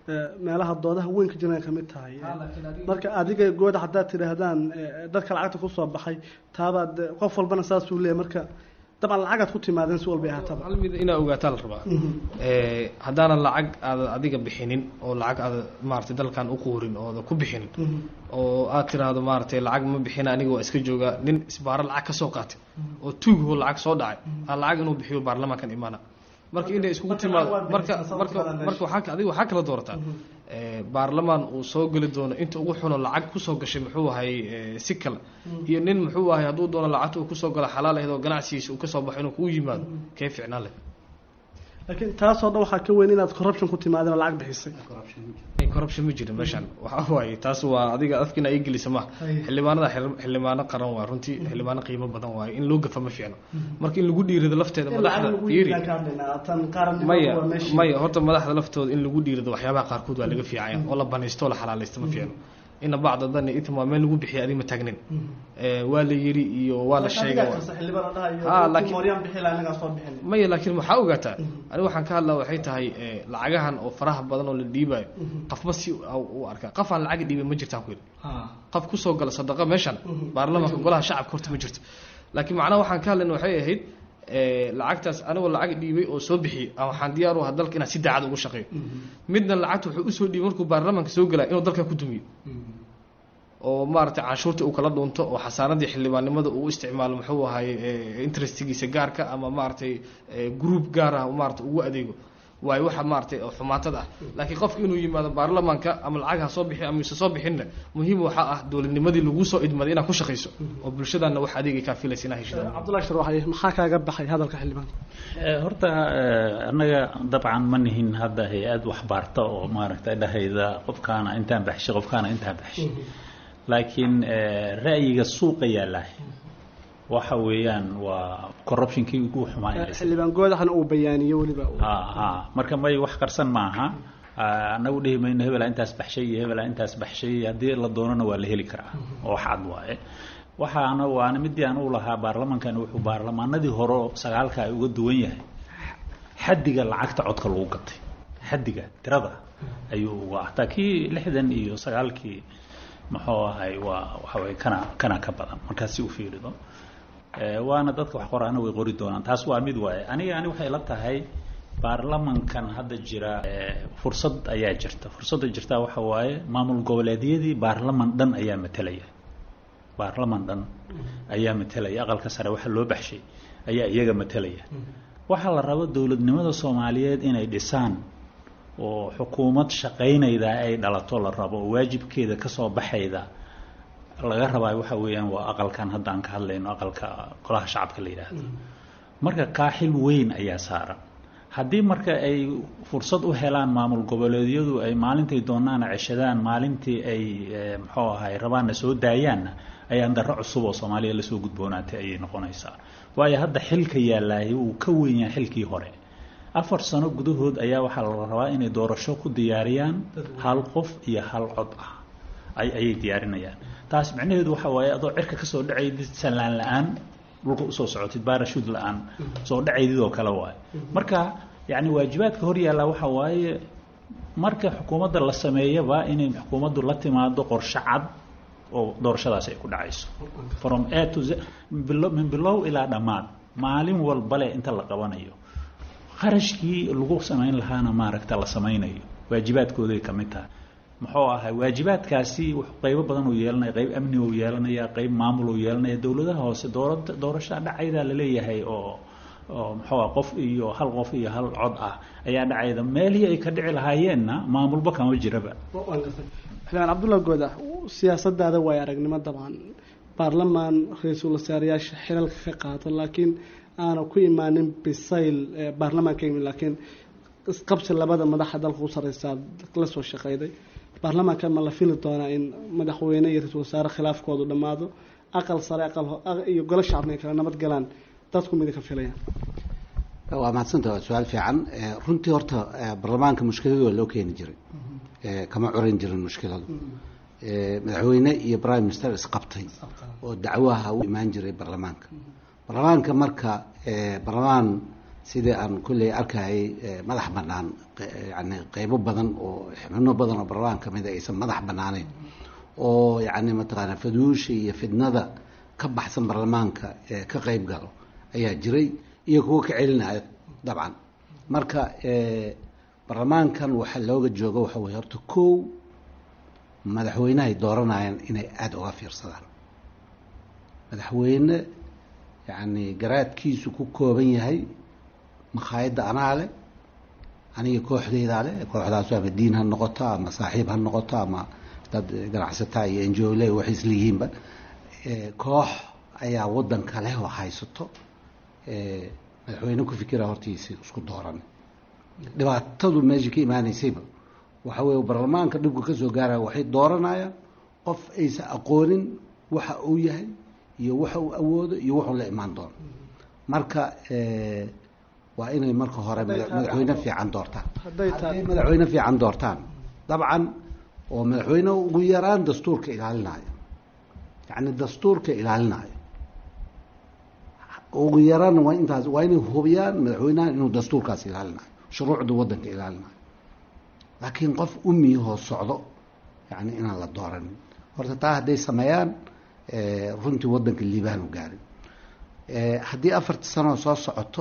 eh, meelaha doodaha weyn ka jiran ay kamid tahay marka adiga gooda haddaad tidhaahdaan eh, dadka lacagta kusoo baxay taabaad eh, qof walbana saasuu leeyahay marka dabcan lacagaad ku timaadeen si walbay ahaataba hal mid inaa ogaataa la rabaa Eh, haddaanan lacag aada adiga bixinin oo lacag aada maaragtay dalkan u quurin ooda ku bixinin oo aad tiraahdo maaragtay lacag ma bixina aniga waa iska joogaa nin isbaaro lacag ka soo qaatay oo tuugho lacag soo dhacay aan lacag inuu bixiyo baarlamaankan imaana marka inay iskugu timaado marka marka marka waxaa adiga waxaa kala doorataa Eh, baarlamaan uu soo geli doono inta ugu xuno lacag kusoo gashay muxuu ahay eh, si kale iyo nin muxuu ahay hadduu doono lacagta uu kusoo galo xalaal ahayd oo ganacsigiisa uu kasoo baxo inuu kugu yimaado kee ficnaan leh laakiin taasoo dhan waxaa ka weyn inaad corruption ku timaadeen oo lacag bixisay corruption ma jirin meeshan waxa waaye taas waa adiga afkiina ay gelisa ma xildhibaanada xir- xildhibaano qaran waa runtii xildhibaano qiimo badan waaye in loo gafa ma fiicno marka in lagu dhiirado lafteeda madaxda fiiri maya maya horta madaxda laftooda in lagu dhiirado waxyaabaha qaarkood waa laga fiicaya oo la banaysto oo la xalaalaysto ma fiicno ina bacda dani itim waa meel lagu bixiya adiga ma taagnin Eh, waa la yiri iyo waa la sheegay Ah, laakiin- maya laakiin waxaa ogaataa aniga waxaan ka hadlaa waxay tahay eh, lacagahan oo faraha badan oo la dhiibayo qofba si u arkaa qof aan lacag dhiibay ma jirtaan ku yidhi qof kusoo gala sadaqa meeshan baarlamaanka golaha shacabka horta ma jirto laakiin macnaha waxaan ka hadlayna waxay ahayd eh, lacagtaas anigoo lacag dhiibay oo soo bixiyey ama waxaan diyaar u ahaa dalka inaan si daacad ugu shaqeeyo midna lacagta wuxuu usoo dhiibay markuu baarlamaanka soo galaya inuu dalka ku dumiyo oo maaragtay canshuurta uu kala dhuunto oo xasaanadii xildhibaannimada uu u isticmaalo muxuu ahay eh, interestigiisa gaarka ama maaragtay eh, group gaar ah maaragtay ugu adeego waayo waxa maaragtay oo xumaatada ah laakiin qofka inuu yimaado baarlamaanka ama lacag ha soo bixi ama ise soo bixinna muhiim waxaa ah dowladnimadii lagu soo idmaday inaad ku shaqayso oo bulshadaana wax adeegay kaa filaysa inaa heshida cabdullahi sharwaxaye maxaa kaaga baxay hadalka xildhibaanka Eh, horta eh, annaga dabcan ma nihin hadda hay-ad wax baarta oo maaragtay dhahayda qofkaana intaan baxshay qofkaana intaan baxshay laakiin eh, ra'yiga suuqa yaallaa waxa weeyaan waa corruptionkii ugu xumaanaysa xildhibaan goodaxna uu bayaaniyo weliba ha ha marka may wax qarsan maaha Ah, annagu dhihi mayno hebelaa intaas baxshay iyo hebelaa intaas baxshay haddii la doonana waa la heli karaa oo wax cad waaye waxaana waana midii aan u lahaa baarlamankan wuxuu baarlamaanadii hore oo sagaalka ay uga duwan yahay xaddiga lacagta codka lagu gatay xaddiga tirada ayuu uga hataa kii lixdan iyo sagaalkii muxuu ahay waa waxa weye kana kana ka badan markaas si u fiirido Eh, waana dadka wax qoraana way qori doonaan taas waa mid waaye aniga ani waxay la tahay baarlamankan hadda jira eh, fursad ayaa jirta fursadda jirta waxa waaye maamul goboleedyadii baarlaman dhan ayaa matelaya baarlaman dhan ayaa matelaya aqalka sare waxa loo baxshay ayaa iyaga matelaya waxaa la rabo dowladnimada soomaaliyeed inay dhisaan oo xukuumad shaqaynayda ay dhalato la rabo oo waajibkeeda kasoo baxayda laga rabaa waxa weeyaan waa aqalkan hadda aan ka hadlayno aqalka golaha shacabka la yidhaahdo marka kaaxil weyn ayaa saaran haddii marka ay fursad u helaan maamul goboleedyadu ay maalintay doonaana ceshadaan maalintii ay eh, muxuu ahay rabaanna soo daayaanna ayaan darro cusub oo soomaaliya lasoo gudboonaatay ayay noqonaysaa waayo hadda xilka yaallaahay wuu ka weyn yahay xilkii hore afar sano gudahood ayaa waxaa la rabaa inay doorasho ku diyaariyaan hal qof iyo hal cod ah ay ayay diyaarinayaan taas micnaheedu waxa waaye adoo cirka kasoo dhacaydid sanlaan la-aan dhulka usoo socotid baarashuud la-aan soo dhacaydid oo kale waaye marka yacni waajibaadka hor yaalla waxa waaye marka xukuumadda la sameeyaba inay xukuumaddu la timaado qorshe cad oo doorashadaasi ay ku dhacayso from a to z bilo- min bilow ilaa dhammaad maalin walbale inta la qabanayo kharashkii lagu samayn lahaana maaragta la samaynayo waajibaadkooday ka mid tahay muxuu ahay waajibaadkaasi wuxuu qaybo badan uu yeelanaya qayb amni uu yeelanaya qayb maamul uu yeelanaya dowladaha hoose doorada doorashaa dhacaydaa laleeyahay oo oo muxuu ah qof iyo hal qof iyo hal cod ah ayaa dhacayda meelihii ay ka dhici lahaayeenna maamulba kama jiraba xildhibaan cabdullahi goodax siyaasadaada waay aragnimo dabcan baarlamaan ra-iisul wasaarayaasha xilalka ka qaata laakiin aana ku imaanin bisayl ee baarlamaan ka yimid laakiin isqabsi labada madaxa dalka u sareysaa la soo shaqeyday baarlamaanka ma la fili doonaa in madaxweyne iyo ra-iisul wasaare khilaafkoodu dhammaado aqal sare aqal ho- aq- iyo golo shacabna ay kala nabad galaan dadku mida ka filayaan waa mahadsanta waa su-aal fiican Eh, runtii horta eh, baarlamaanka mushkiladu waa loo keeni jiray Eh, kama curan jirin mushkiladu Eh, madaxweyne iyo prime minister isqabtay oo dacwaha u imaan jiray baarlamaanka baarlamaanka marka eh, baarlamaan sidii aan kulley arkayay madax bannaan yani qeybo badan oo xubno badan oo baarlamaan ka mid a aysan madax bannaaneyn oo yacni mataqaana faduusha iyo fidnada ka baxsan baarlamaanka ka qeyb galo ayaa jiray iyo kuwo ka celinaya dabcan marka baarlamaankan waxaa looga jooga waxa weye horta kow madaxweynehay dooranayaan inay aada uga fiirsadaan madaxweyne yacni garaadkiisu ku kooban yahay makhaayadda anaa leh aniga kooxdeydaa leh kooxdaas ama diin ha noqoto ama saaxiib ha noqoto ama dad ganacsataa iyo enjole waxay isleeyihiinba koox ayaa waddanka leh oo haysato madaxweyne ku fikira hortiisi isku dooran dhibaatadu meesha ka imaaneysayba waxa weye baarlamaanka dhibka kasoo gaaraya waxay dooranayaan qof aysan aqoonin waxa uu yahay iyo waxa uu awoodo iyo wuxuu la imaan doono marka waa inay marka hore madaxweyne fiican doortaan hadday madaxweyne fiican doortaan dabcan oo madaxweyne ugu yaraan dastuurka ilaalinayo yacni dastuurka ilaalinayo ugu yaraan waa intaas waa inay hubiyaan madaxweynaha inuu dastuurkaas ilaalinayo shuruucda waddanka ilaalinayo laakiin qof umiyahoo socdo yani inaan la dooranin horta taa hadday sameeyaan runtii waddanka liibaan u gaarin haddii afarta sanoo soo socoto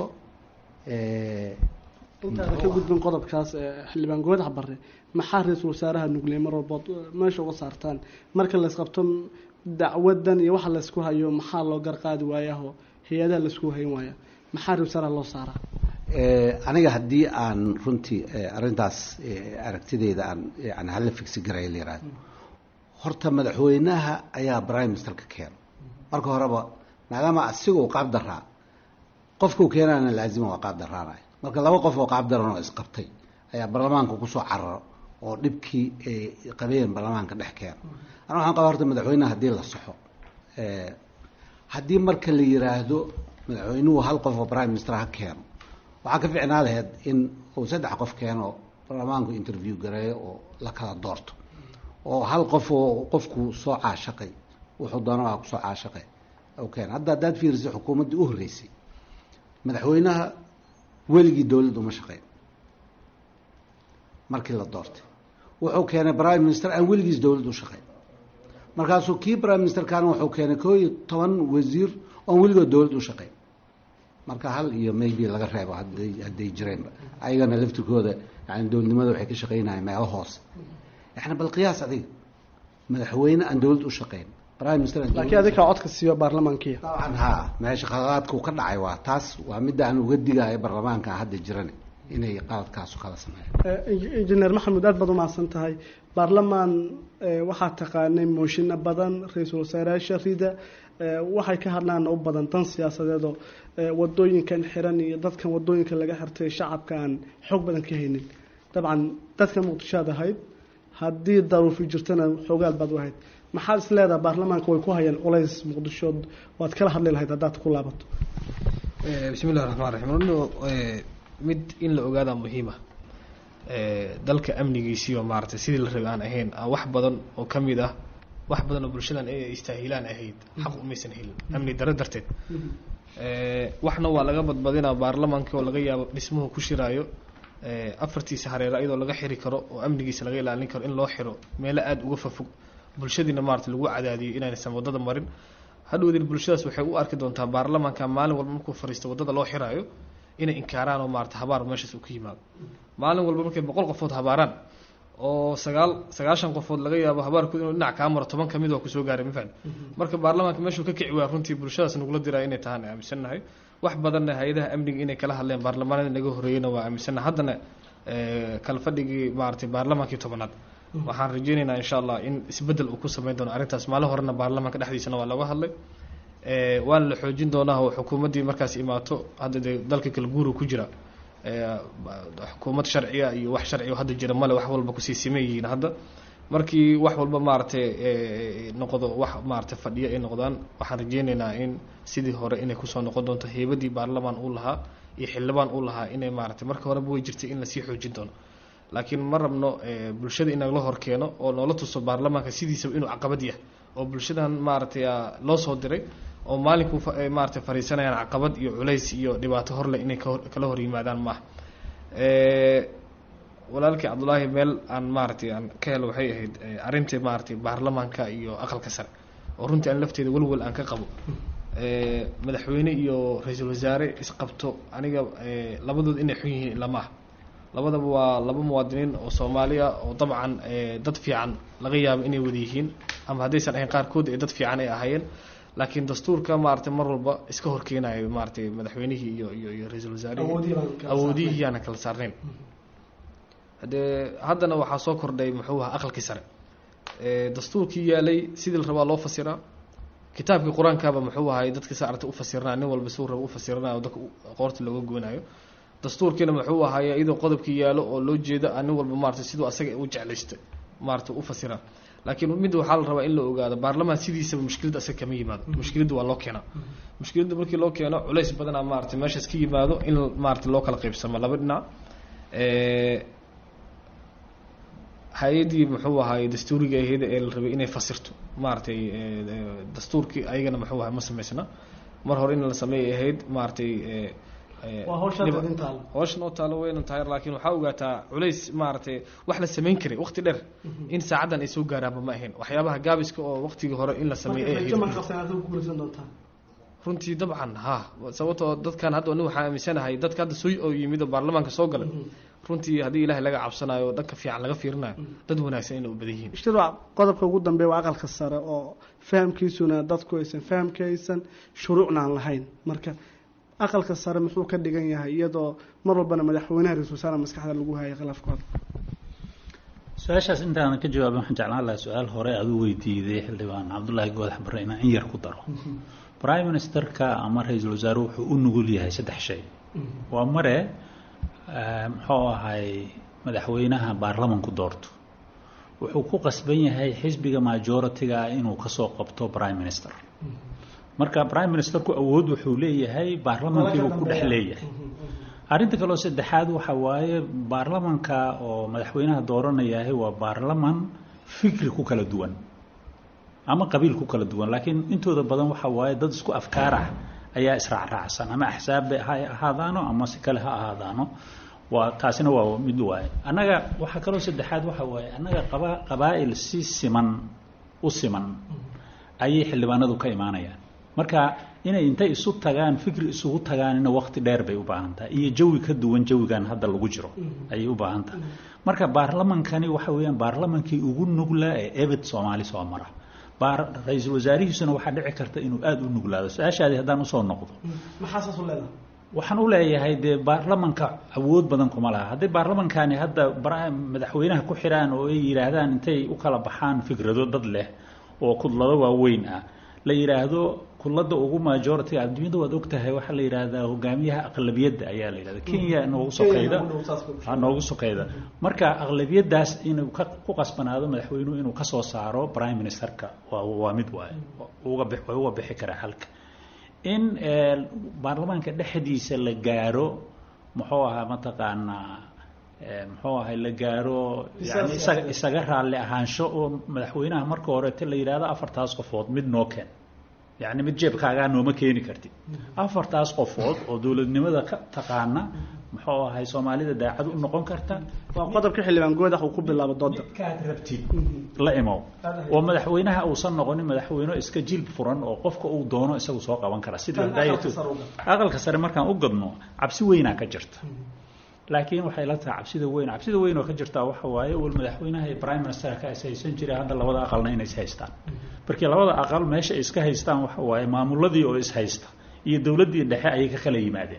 intaada ka gudbin qodobkaas xildhibaan goodax bare maxaa ra-iisul wasaaraha nugley mar walbood meesha uga saartaan marka laysqabto dacwadan iyo waxa laysku hayo maxaa loo garqaadi waayaho hay-adaha laysku hayn waaya maxaa ra-isul wasaaraha loo saaraa aniga haddii aan runtii arrintaas aragtideyda aan yani hala figsi garaya la yihahdo horta madaxweynaha ayaa prime ministerka keeno marka horeba maadaama asigoo qaab daraa qofkuu keenana laazima waa qaab daraanaya marka laba qof oo qaab daran oo isqabtay ayaa baarlamaanka kusoo cararo oo dhibkii ay qabeen baarlamaanka dhex keeno ana waxaan qaba horta madaxweynaha haddii la saxo haddii marka la yiraahdo madaxweynuhu hal qof oo prime minister ha keeno waxaa ka ficnaa laheyd in uu saddex qof keeno baarlamaanku interview gareeyo oo la kala doorto oo hal qof oo qofku soo caashaqay wuxuu doona waa kusoo caashaqay keen hadda haddaad fiirisay xukuumaddii u horreysay madaxweynaha weligii dowladda uma shaqeyn markii la doortay wuxuu keenay prime minister aan weligiis dowladda u shaqeyn markaasuu kii prime ministerkana wuxuu keenay koo iyo toban wasiir oon weligood dowladda u shaqeyn marka hal iyo maybe laga reebo haday hadday jireenba ayagana laftirkooda yani dowladnimada waxay ka shaqeynayaan meelo hoose yani bal qiyaas adiga madaxweyne aan dowladda u shaqeyn prime minister laakiin adinkaa codka siiyo baarlamaankiya dabcan ha meesha khaladaadku ka dhacay waa taas waa midda aan uga digayo baarlamaanka hadda jiran inay qaladkaasu kala sameeyaan injineer maxamuud aad baad umahadsan tahay baarlamaan waxaa taqaanay mooshinno badan ra-iisul wasaarayaasha rida waxay ka hadlaan u badan dan siyaasadeedoo wadooyinkan xiran iyo dadkan wadooyinka laga xirtay shacabka aan xoog badan ka haynin dabcan dadka muqdishoad ahayd haddii daruufi jirtana xoogaal baad u ahayd maxaad is leedaha baarlamaanka way ku hayaan culays muqdisho waad kala hadli lahayd haddaad ku laabato bismi illahi raxmaan raxiim mid in la ogaadaa muhiima dalka amnigiisiioo maaragtay sidii la rabay aan ahayn wax badan oo ka mid ah wax badan oo bulshadan ay istaahilaan ahayd xaq umaysan helin amni daro darteed waxna waa laga badbadinaa baarlamaankii oo laga yaabo dhismuhu ku shiraayo afartiisa hareero iyadoo laga xiri karo oo amnigiisa laga ilaalin karo in loo xiro meelo aada uga fafog bulshadiina maarata lagu cadaadiyo inaanaysan waddada marin hadhowdin bulshadaas waxay u arki doontaa baarlamaanka maalin walba markuu fariisto waddada loo xiraayo inay inkaaraan oo maarata habaar meeshaas uu ka yimaado maalin walba markay boqol qofood habaaraan oo sagaal sagaashan qofood laga yaabo habaarkood inuu dhinac kaa maro toban kamid waa kusoo gaaray mafahmi marka baarlamaanka meeshuu ka kici waa runtii bulshadaas nagula diraa inay tahaan aaminsannahay wax badanna hay-adaha amniga inay kala hadleen baarlamaanada naga horreeyeyna waa aaminsannahay haddana kala fadhigii maaratay baarlamaankii tobanaad waxaan rajeynaynaa insha allah in isbeddel uu ku sameyn doono arrintaas maalin horena baarlamaanka dhexdiisana waa looga hadlay waana la xoojin doonaa oo xukuumaddii markaas imaato hadda dee dalka kala guuru ku jira xukuumad sharciya iyo wax sharciga hadda jira male wax walba kusii siman yihiin hadda markii wax walba maaragtay noqdo wax maaragtay fadhiyo ay noqdaan waxaan rajeynaynaa in sidii hore inay kusoo noqon doonto heybadii baarlamaan uu lahaa iyo xildhibaan uu lahaa inay maaragtay marka horeba way jirtay in lasii xoojin doono laakiin ma rabno bulshada in nagala hor keeno oo noola tuso baarlamaanka sidiisaba inuu caqabad yahay oo bulshadan maaragtay loo soo diray oo maalinku fa- ay maaragtay fariisanayaan caqabad iyo culays iyo dhibaato horleh inay ka hor kala hor yimaadaan maaha Eh, walaalkii cabdulaahi meel aan maaragtay aan ka helo waxay ahayd eh, arrintii maaragtay baarlamaanka iyo aqalka sare oo runtii aan lafteeda welwel aan ka qabo Eh, madaxweyne iyo ra-iisul wasaare isqabto aniga eh, labadood inay xun yihiin ilaa maaha labadaba waa laba muwaadiniin oo soomaaliya oo dabcan eh, dad fiican laga yaabo inay wada yihiin ama haddaysan ahayn qaarkood ee dad fiican ay ahaayeen laakiin dastuurka maaragtay mar walba iska horkeenayo maaragtay madaxweynihii iyo iyo iyo ra-iisul wasaarihii Awoodihii baan kala awoodihii yaana kala saarnayn haddee haddana waxaa soo kordhay muxuu ahaa aqalkii sare Eh, dastuurkii yaalay sidii la rabaa loo fasiraa kitaabkii qur-aankaaba muxuu ahay dadka saarta u fasirnaa nin walba suu raba u fasiranayo dadka u- qoorta looga goonayo dastuurkiina muxuu ahaay iyadoo qodobkii yaalo oo loo jeedo aan nin walba maarata siduu asaga u jeclaystay maarata u fasiraa laakiin mid waxaa la rabaa in la ogaado baarlamaan sidiisaba mushkilada asaga kama yimaado mushkilada waa loo keenaa mushkilada markii loo keeno culays badanaa maarata meeshaas ka yimaado in maarata loo kala qaybsamo laba dhinac Eh, hay-adii muxuu ahaay dastuuriga ahayd ee la rabay inay fasirto maaragtay eh, eh, dastuurkii ayagana muxuu ahay ma samaysna mar hore in la sameeyay ahayd maaragtay eh, eh, Waa hawshaad dhiba- idin taalo. hawshan oo taalo weynan tahay laakiin waxaa ogaataa culays maaragtay wax la samayn karay waqti dheer in saacaddan ay soo gaaraanba ma ahayn waxyaabaha gaabiska oo waqtigii hore in la sameeyay ay rajo ma ahayd qabsan aad ku guulaysan doontaan runtii dabcan ha sababtoo dadkan hadda nin waxaa aaminsanahay dadka hadda soo oo yimid oo baarlamaanka soo galay runtii haddii ilaahay laga cabsanayo dhanka fiican laga fiirinayo dad wanaagsan inay u badan yihiin ishtiraac qodobka ugu dambeeya waa aqalka sare oo fahamkiisuna dadku aysan fahamka aysan shuruucna aan lahayn marka aqalka sare muxuu ka dhigan yahay iyadoo mar walbana madaxweynaha ra-iisul wasaare maskaxda lagu hayay khilaafkooda su-aashaas intaanan ka jawaabin waxaan jeclaan lahaa su-aal hore aad u weydiiday xildhibaan cabdullaahi goodax barre inaan in yar ku daro prime ministerka ama ra-iisul wasaare wuxuu u nugul yahay saddex shay waa mare eh, muxuu ahay madaxweynaha baarlamanku doorto wuxuu ku qasban yahay xisbiga majority-ga ah inuu kasoo qabto prime minister marka prime ministerku awood wuxuu leeyahay baarlamankiibuu ku dhex leeyahay arrinta kaleo saddexaad waxa waaye baarlamanka oo madaxweynaha dooranayahay waa baarlaman fikri ku kala duwan ama qabiil ku kala duwan laakiin intooda badan waxa waaye dad isku afkaar ah ayaa israacraacsan ama axsaab ha ahaadaano ama si kale ha ahaadaano waa taasina waa mid waaye annaga waxaa kaloo saddexaad waxa waaye annaga qaba qabaa'il si siman u siman ayay xildhibaanadu ka imaanayaan marka inay intay isu tagaan fikri isugu tagaanina waqti dheer bay u baahan tahay iyo jawi ka duwan jawigan hadda lagu jiro ayay u baahan tahay marka baarlamankani waxa weeyaan baarlamankii ugu nugla ee ebed soomaali soo mara baar ra-iisul wasaarihiisuna waxaa dhici karta inuu aada u nuglaado su-aashaadii haddaan usoo noqdo maxaa saas u leedahay waxaan u leeyahay dee baarlamanka awood badan kuma laha haddii baarlamankani hadda bara- madaxweynaha ku xidhaan oo ay yidhaahdaan intay u kala baxaan fikrado dad leh oo kudlado waaweyn ah la yidhaahdo kudlada ugu majority adduunyada waad ogtahay waxaa la yidhaahdaa hogaamiyaha aqlabiyadda ayaa la yidhahda kenya noogu sokeyda ha noogu sokeyda marka aqlabiyadaas inuu ka ku qasbanaado madaxweynuhu inuu kasoo saaro prime ministerka waa waa mid waaye uga bix waa uga bixi karaa halka in eh, baarlamaanka dhexdiisa la gaaro muxuu ahaa mataqaanaa eh, muxuu ahay la gaaro yani isaga isaga raalli ahaansho oo madaxweynaha marka horeete la yidhaahdo afartaas qofood mid noo keen yacni mid jeebkaagaa nooma keeni kartid afartaas qofood oo dowladnimada ka taqaana muxuu ahay soomaalida daacad u noqon karta waa qodobka xildhibaan goodax uu ku bilaabo dooda kaad rabtid la imow oo madaxweynaha uusan noqonin madaxweyne iska jilb furan oo qofka uu doono isagu soo qaban kara sida Tan hadaayatu aqalka sare u gal. aqalka sare markaan u gadno cabsi weynaa ka jirta laakiin waxay la tahay cabsida weyn cabsida weyn oo ka jirta waxa waaye wal madaxweynaha iyo prime ministerka is haysan jiray hadda labada aqalna inay is haystaan markii labada aqal meesha ay iska haystaan waxa waaye maamuladii oo is haysta iyo dowladdii dhexe ayay ka kala yimaadeen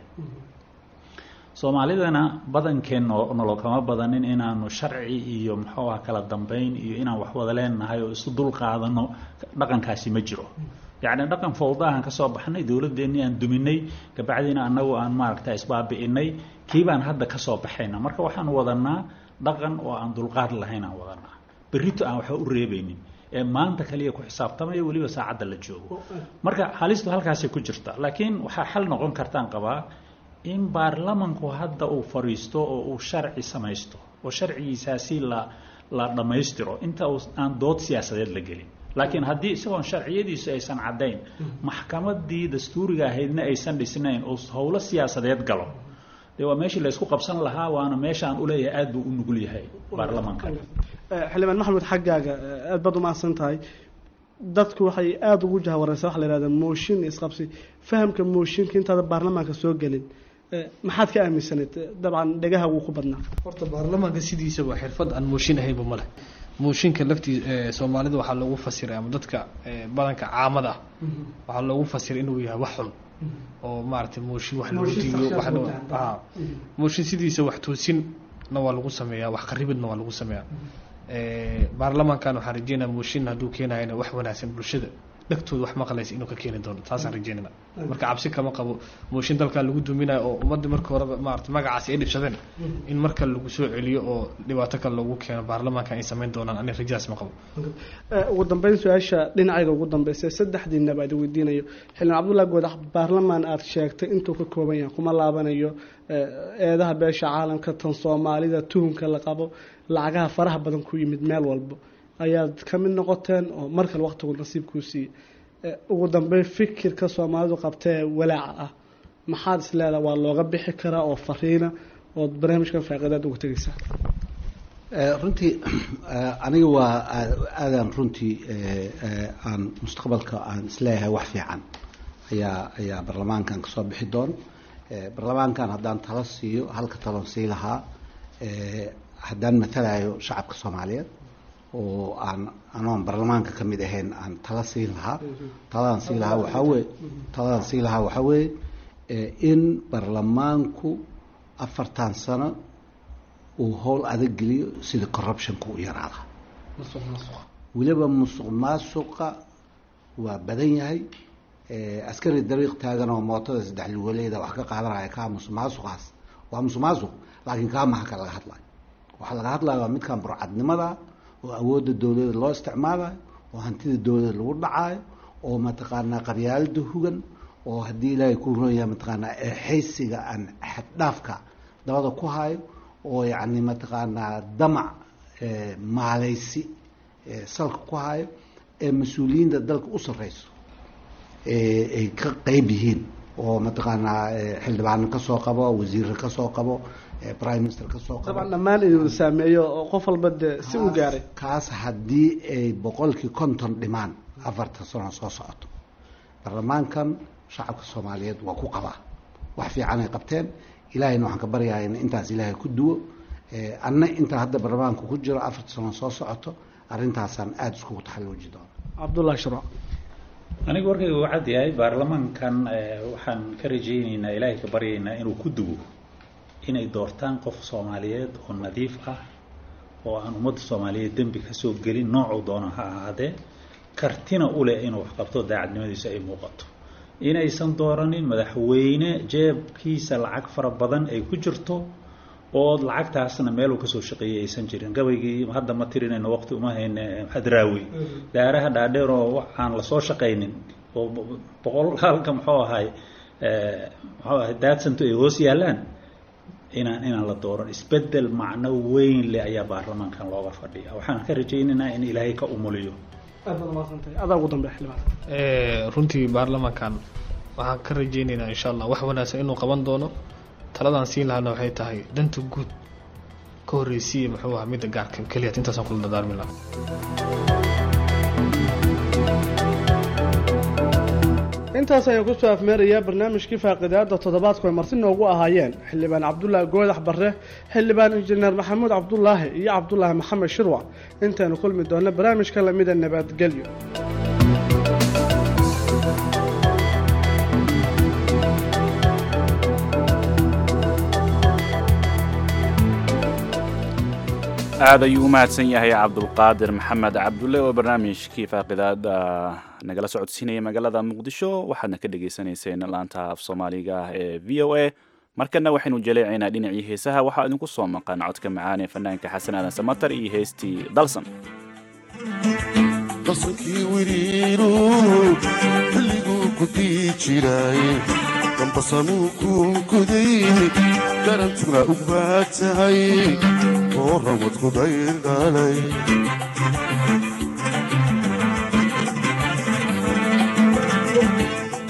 soomaalidana badankeen noo- nolol kama badanin inaanu sharci iyo muxuu ah kala dambeyn iyo inaan wax wada leenahay oo isu dul qaadano dhaqankaasi ma jiro yacni dhaqan fowdaahan ka soo baxnay dowladdeennii aan duminay kabacdiina annagu aan maaragta isbaabi'inay kii baan hadda ka soo baxayna marka waxaan wadanaa dhaqan oo aan dulqaad lahayn aan wadanaa berrito aan waxba u reebaynin ee maanta kaliya ku xisaabtamaya weliba saacadda la joogo marka halistu halkaasay ku jirta laakiin waxaa xal noqon kartaan qabaa in baarlamanku hadda uu fadhiisto oo uu sharci samaysto oo sharcigiisaasi la la dhammaystiro inta uu aan dood siyaasadeed la gelin laakiin haddii isagoon sharciyadiisu aysan caddayn maxkamadii dastuuriga ahaydna aysan dhisnayn oo howlo siyaasadeed galo dee waa meeshii la isku qabsan lahaa waana meeshaan uleeyahay aad buu u nugul yahay baarlamaanka xildhibaan maxamed xaggaaga aad baad umahadsan tahay dadku waxay aada ugu jahawareysaa waxa la yihahda mooshin isqabsi fahamka mooshinka intaada baarlamaanka soo gelin maxaad ka aaminsanayd dabcan dhegaha wuu ku badnaa horta baarlamaanka sidiisaba xirfad aan mooshin ahaynba ma leh mooshinka laftii soomaalida waxaa loogu fasiray ama dadka badanka caamada ah waxaa loogu fasiray inuu yahay wax xun oo maaragtay mooshin wax lagu diiyo wax mooshin sidiisa wax toosinna waa lagu sameeyaa wax qaribidna waa lagu sameeyaa baarlamaankan waxaan rajeynaya mooshin hadduu keenayana wax wanaagsan bulshada dhegtooda wax maqlaysa inuu ka keeni doono taasaan rajeynana marka cabsi kama qabo mooshin dalkan lagu duminayo oo ummadda marka horeba maarata magacaasi ay dhibsadeen in marka lagu soo celiyo oo dhibaato kale loogu keeno baarlamaankan ay samayn doonaan ani rajaas ma qabo ugu dambeyn su-aasha dhinacayga ugu dambeysa saddexdiina baa idi weydiinayo xildhibaan cabdullahi goodax baarlamaan aada sheegtay intuu ka kooban yahay kuma laabanayo eedaha beesha caalamka tan soomaalida tuhunka la qabo lacagaha faraha badan ku yimid meel walbo ayaad ka mid noqoteen oo mar kale waqtigu nasiibkuu siiyey ugu dambeyn fikirka soomaalidu qabtee walaaca ah maxaad is leedaha waa looga bixi karaa oo fariina ood barnaamijkan faaqidaad uga tegeysaa runtii aniga waa aadaan runtii aan mustaqbalka aan isleeyahay wax fiican ayaa ayaa baarlamaankan kasoo bixi doon baarlamaankan haddaan talo siiyo halka talon sii lahaa haddaan matalayo shacabka soomaaliyeed oo aan anoon baarlamaanka ka mid ahayn aan tala siin lahaa taladaan sii lahaa waxaa weye taladaan sii lahaa waxaa weeye in baarlamaanku afartan sano uu howl adag geliyo sida corruptionka u yaraada weliba musuq maasuqa waa badan yahay askari dariiq taagan oo mootada saddex lugoleeda wax ka qaadanaya kaa musuq maasuqaas waa musuq maasuq laakiin kaa maha ka laga hadlayo waxaa laga hadlaya waa midkan burcadnimada oo awoodda dowladda loo isticmaalayo oo hantida dowladda lagu dhacayo oo mataqaanaa qabyaalada hugan oo haddii ilaahay ku roon yahay mataqaanaa eexaysiga aan xaddhaafka dabada ku hayo oo yacni mataqaanaa damac maaleysi salka ku hayo ee mas-uuliyiinta dalka u sarreyso ay ka qeyb yihiin oo mataqaanaa xildhibaano kasoo qabo wasiirra kasoo qabo prime minister kasoo qabo dabcan dhammaan inuu saameeyo oo qof walba dee si u gaaray kaas haddii ay boqolkii konton dhimaan afartan sano soo socoto baarlamaankan shacabka soomaaliyeed waa ku qabaa wax fiican ay qabteen ilaahayna waxaan ka baryahay in intaas ilaahay ku duwo anna intaa hadda baarlamaanka ku jiro afartan sano soo socoto arrintaasaan aada iskugu taxalluuji doona cabdullahi sharo aniga warkayga uu cad yahay baarlamaankan waxaan ka rajayneynaa ilaahay ka baryaynaa inuu ku duwo inay doortaan qof soomaaliyeed oo nadiif ah oo aan ummadda soomaaliyeed dembi kasoo gelin noocuu doona ha ahaadee kartina u leh inuu waxqabto daacadnimadiisa ay muuqato inaysan dooranin madaxweyne jeebkiisa lacag fara badan ay ku jirto oo lacagtaasna meeluu kasoo shaqeeyay aysan jirin gabaygii hadda ma tirinayno waqti uma hayne hadraawi daaraha dhaadheer oo aan lasoo shaqaynin oo boqol halka muxuu ahay muxuu ahay daadsanto ay hoos yaalaan inaan inaan la dooran isbedel macno weyn leh ayaa baarlamaankan looga fadhiya waxaan ka rajaynaynaa in ilaahay ka umuliyo adaa ugu dambe xildhibaan runtii baarlamaankan waxaan ka rajaynaynaa insha allah wax wanaagsan inuu qaban doono taladaan siin lahana waxay tahay danta guud ka horreysiiya muxuu ahaa midda gaarka keliya intaasaan kula dadaarmi lahaa intaas ayaan kusoo afmeerayaa barnaamijkii faaqidaada toddobaadku ay marti noogu ahaayeen xildhibaan cabdulaahi goodax barre xildhibaan injineer maxamuud cabdulaahi iyo cabdulaahi maxamed shirwac intaynu kulmi doonno barnaamijka lamida nabadgelyo aad ayuu u mahadsan yahay cabdulqaadir maxamed cabdulle oo barnaamijkii faaqidaada nagala socodsiinaya magaalada muqdisho waxaadna ka dhagaysanayseen laanta af soomaaliga ah ee v o a markana waxaynu jaleecaynaa dhinacii heesaha waxaa idinku soo maqan codka macaan ee fanaanka xasan aadan samatar iyo heestii dalsan qasankii wiriiru xilliguu ku dii jiraaye dambasanuu kuunkuday garantuna u baad tahay oo ramadku dayr dhalay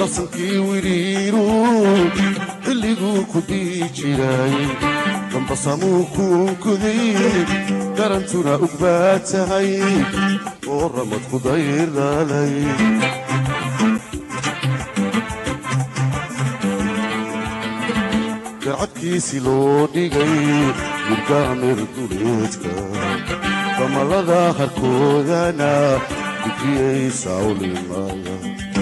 darsankii wiriiru xilliguu ku dii jiray dambasamuu kuunkuday garantuna ug baa tahay oo ramad ku dayraalay gacadkiisi loo dhigay murgaamir duleedka damalada harkoodana dujiyey sawlimaya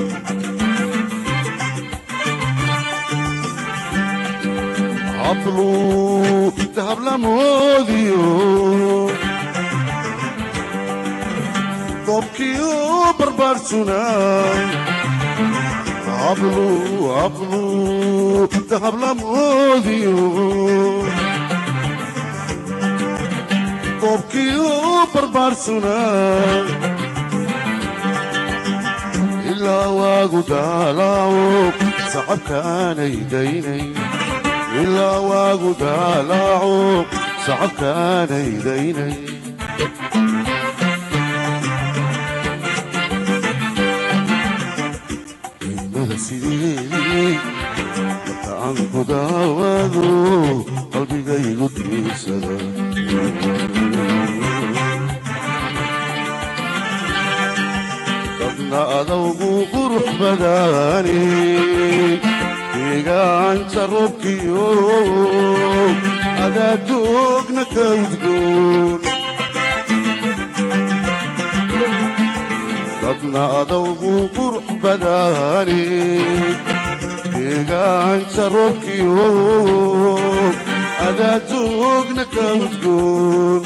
hablu dahablamoodiyo dobkiyo barbaarsuna hablu hablu dahablamoodiyo dobkiyo barbaarsuna ilaa waagu daalaaco sacabkaanay daynay ilaa waagu daalaaco sacabkaanay daynay ilmada sideedii marka aan ku daawado qalbigaygu diirsada dadna adawgu qurux badaani deegaanta roobkiyo adaadoogna ka udgoon dadna adawgu qurux badaani deegaanta roobkiyo adaadoogna ka udgoon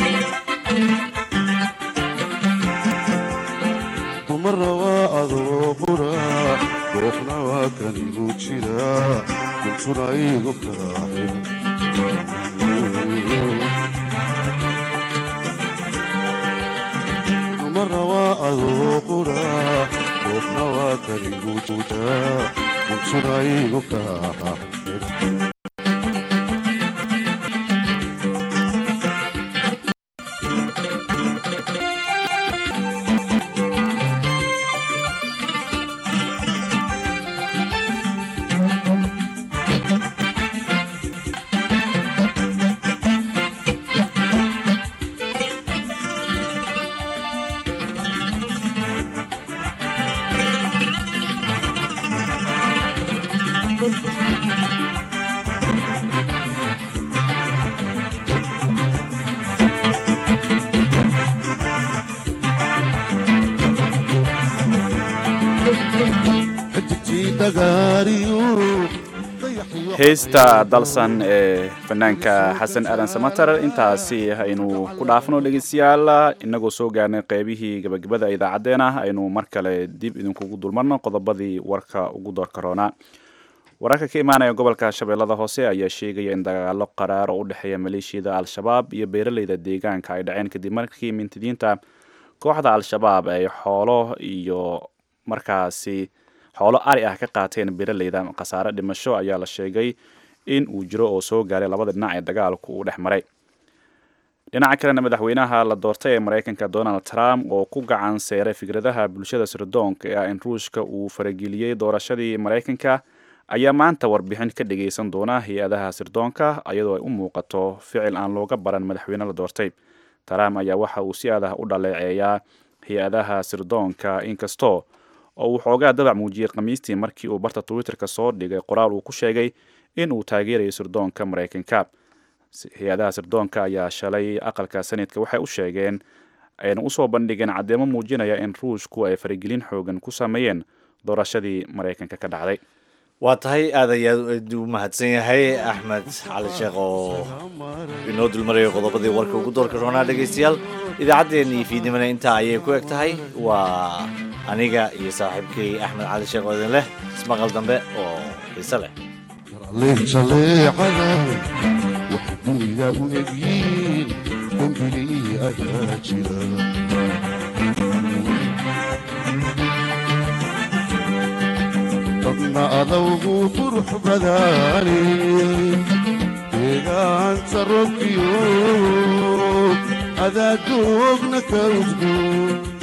dumara waa adoo qura goofna waa kan igu jira kuntuna igu kaaxin dumara waa adoo qura goofna waa kan igu jira kuntuna igu kaaxin heesta dalsan ee fanaanka xasan aadan samatar intaasi aynu ku dhaafno dhegeystayaal inagoo soo gaarnay qeybihii gabagabada idaacaddeenah aynu mar kale dib idinkugu dulmarno qodobadii warka ugu doorka roonaa wararka ka imaanaya gobolka shabeellada hoose ayaa sheegaya in dagaalo qaraar oo u dhexeeya maleeshiyada al-shabaab iyo beeraleyda deegaanka ay dhaceen kadib markii mintidiinta kooxda al-shabaab ay xoolo iyo markaasi xoolo ari ah ka qaateen beeraleyda khasaare dhimasho ayaa la sheegay in uu jiro oo soo gaaray labada dhinac ee dagaalku uu dhex maray dhinaca kalena madaxweynaha la doortay ee maraykanka donald trump oo ku gacan seeray fikradaha bulshada sirdoonka ee ah in ruushka uu farageliyey doorashadii maraykanka ayaa maanta warbixin ka dhageysan doona hay-adaha sirdoonka iyadoo ay u muuqato ficil aan looga baran madaxweyne la doortay trump ayaa waxa uu si adah u dhaleeceeyaa hay-adaha sirdoonka inkastoo oo uu xoogaa dabac muujiyey khamiistii markii uu barta twitterka soo dhigay qoraal uu ku sheegay in uu taageerayo sirdoonka maraykanka hay-adaha sirdoonka ayaa shalay aqalka sanadka waxay u sheegeen ayna usoo bandhigeen caddeemo muujinaya in ruushku ay faragelin xoogan ku sameeyeen doorashadii maraykanka ka dhacday waa tahay aad ayaad u mahadsan yahay axmed cali sheekh oo inoo dulmarayo qodobadii warka ugu doorka roonaa dhegaystayaal idaacaddeenii fiidnimana intaa ayay ku eg tahay waa aniga iyo saaxiibkay axmed cali sheekh oo idin leh ismaqal dambe oo xiise leh leecada waxay dunida u egyiin dembigii ayaa jira dadna adawgu qurux badaani deegaanta robkiyo adaa doogna ka udgoon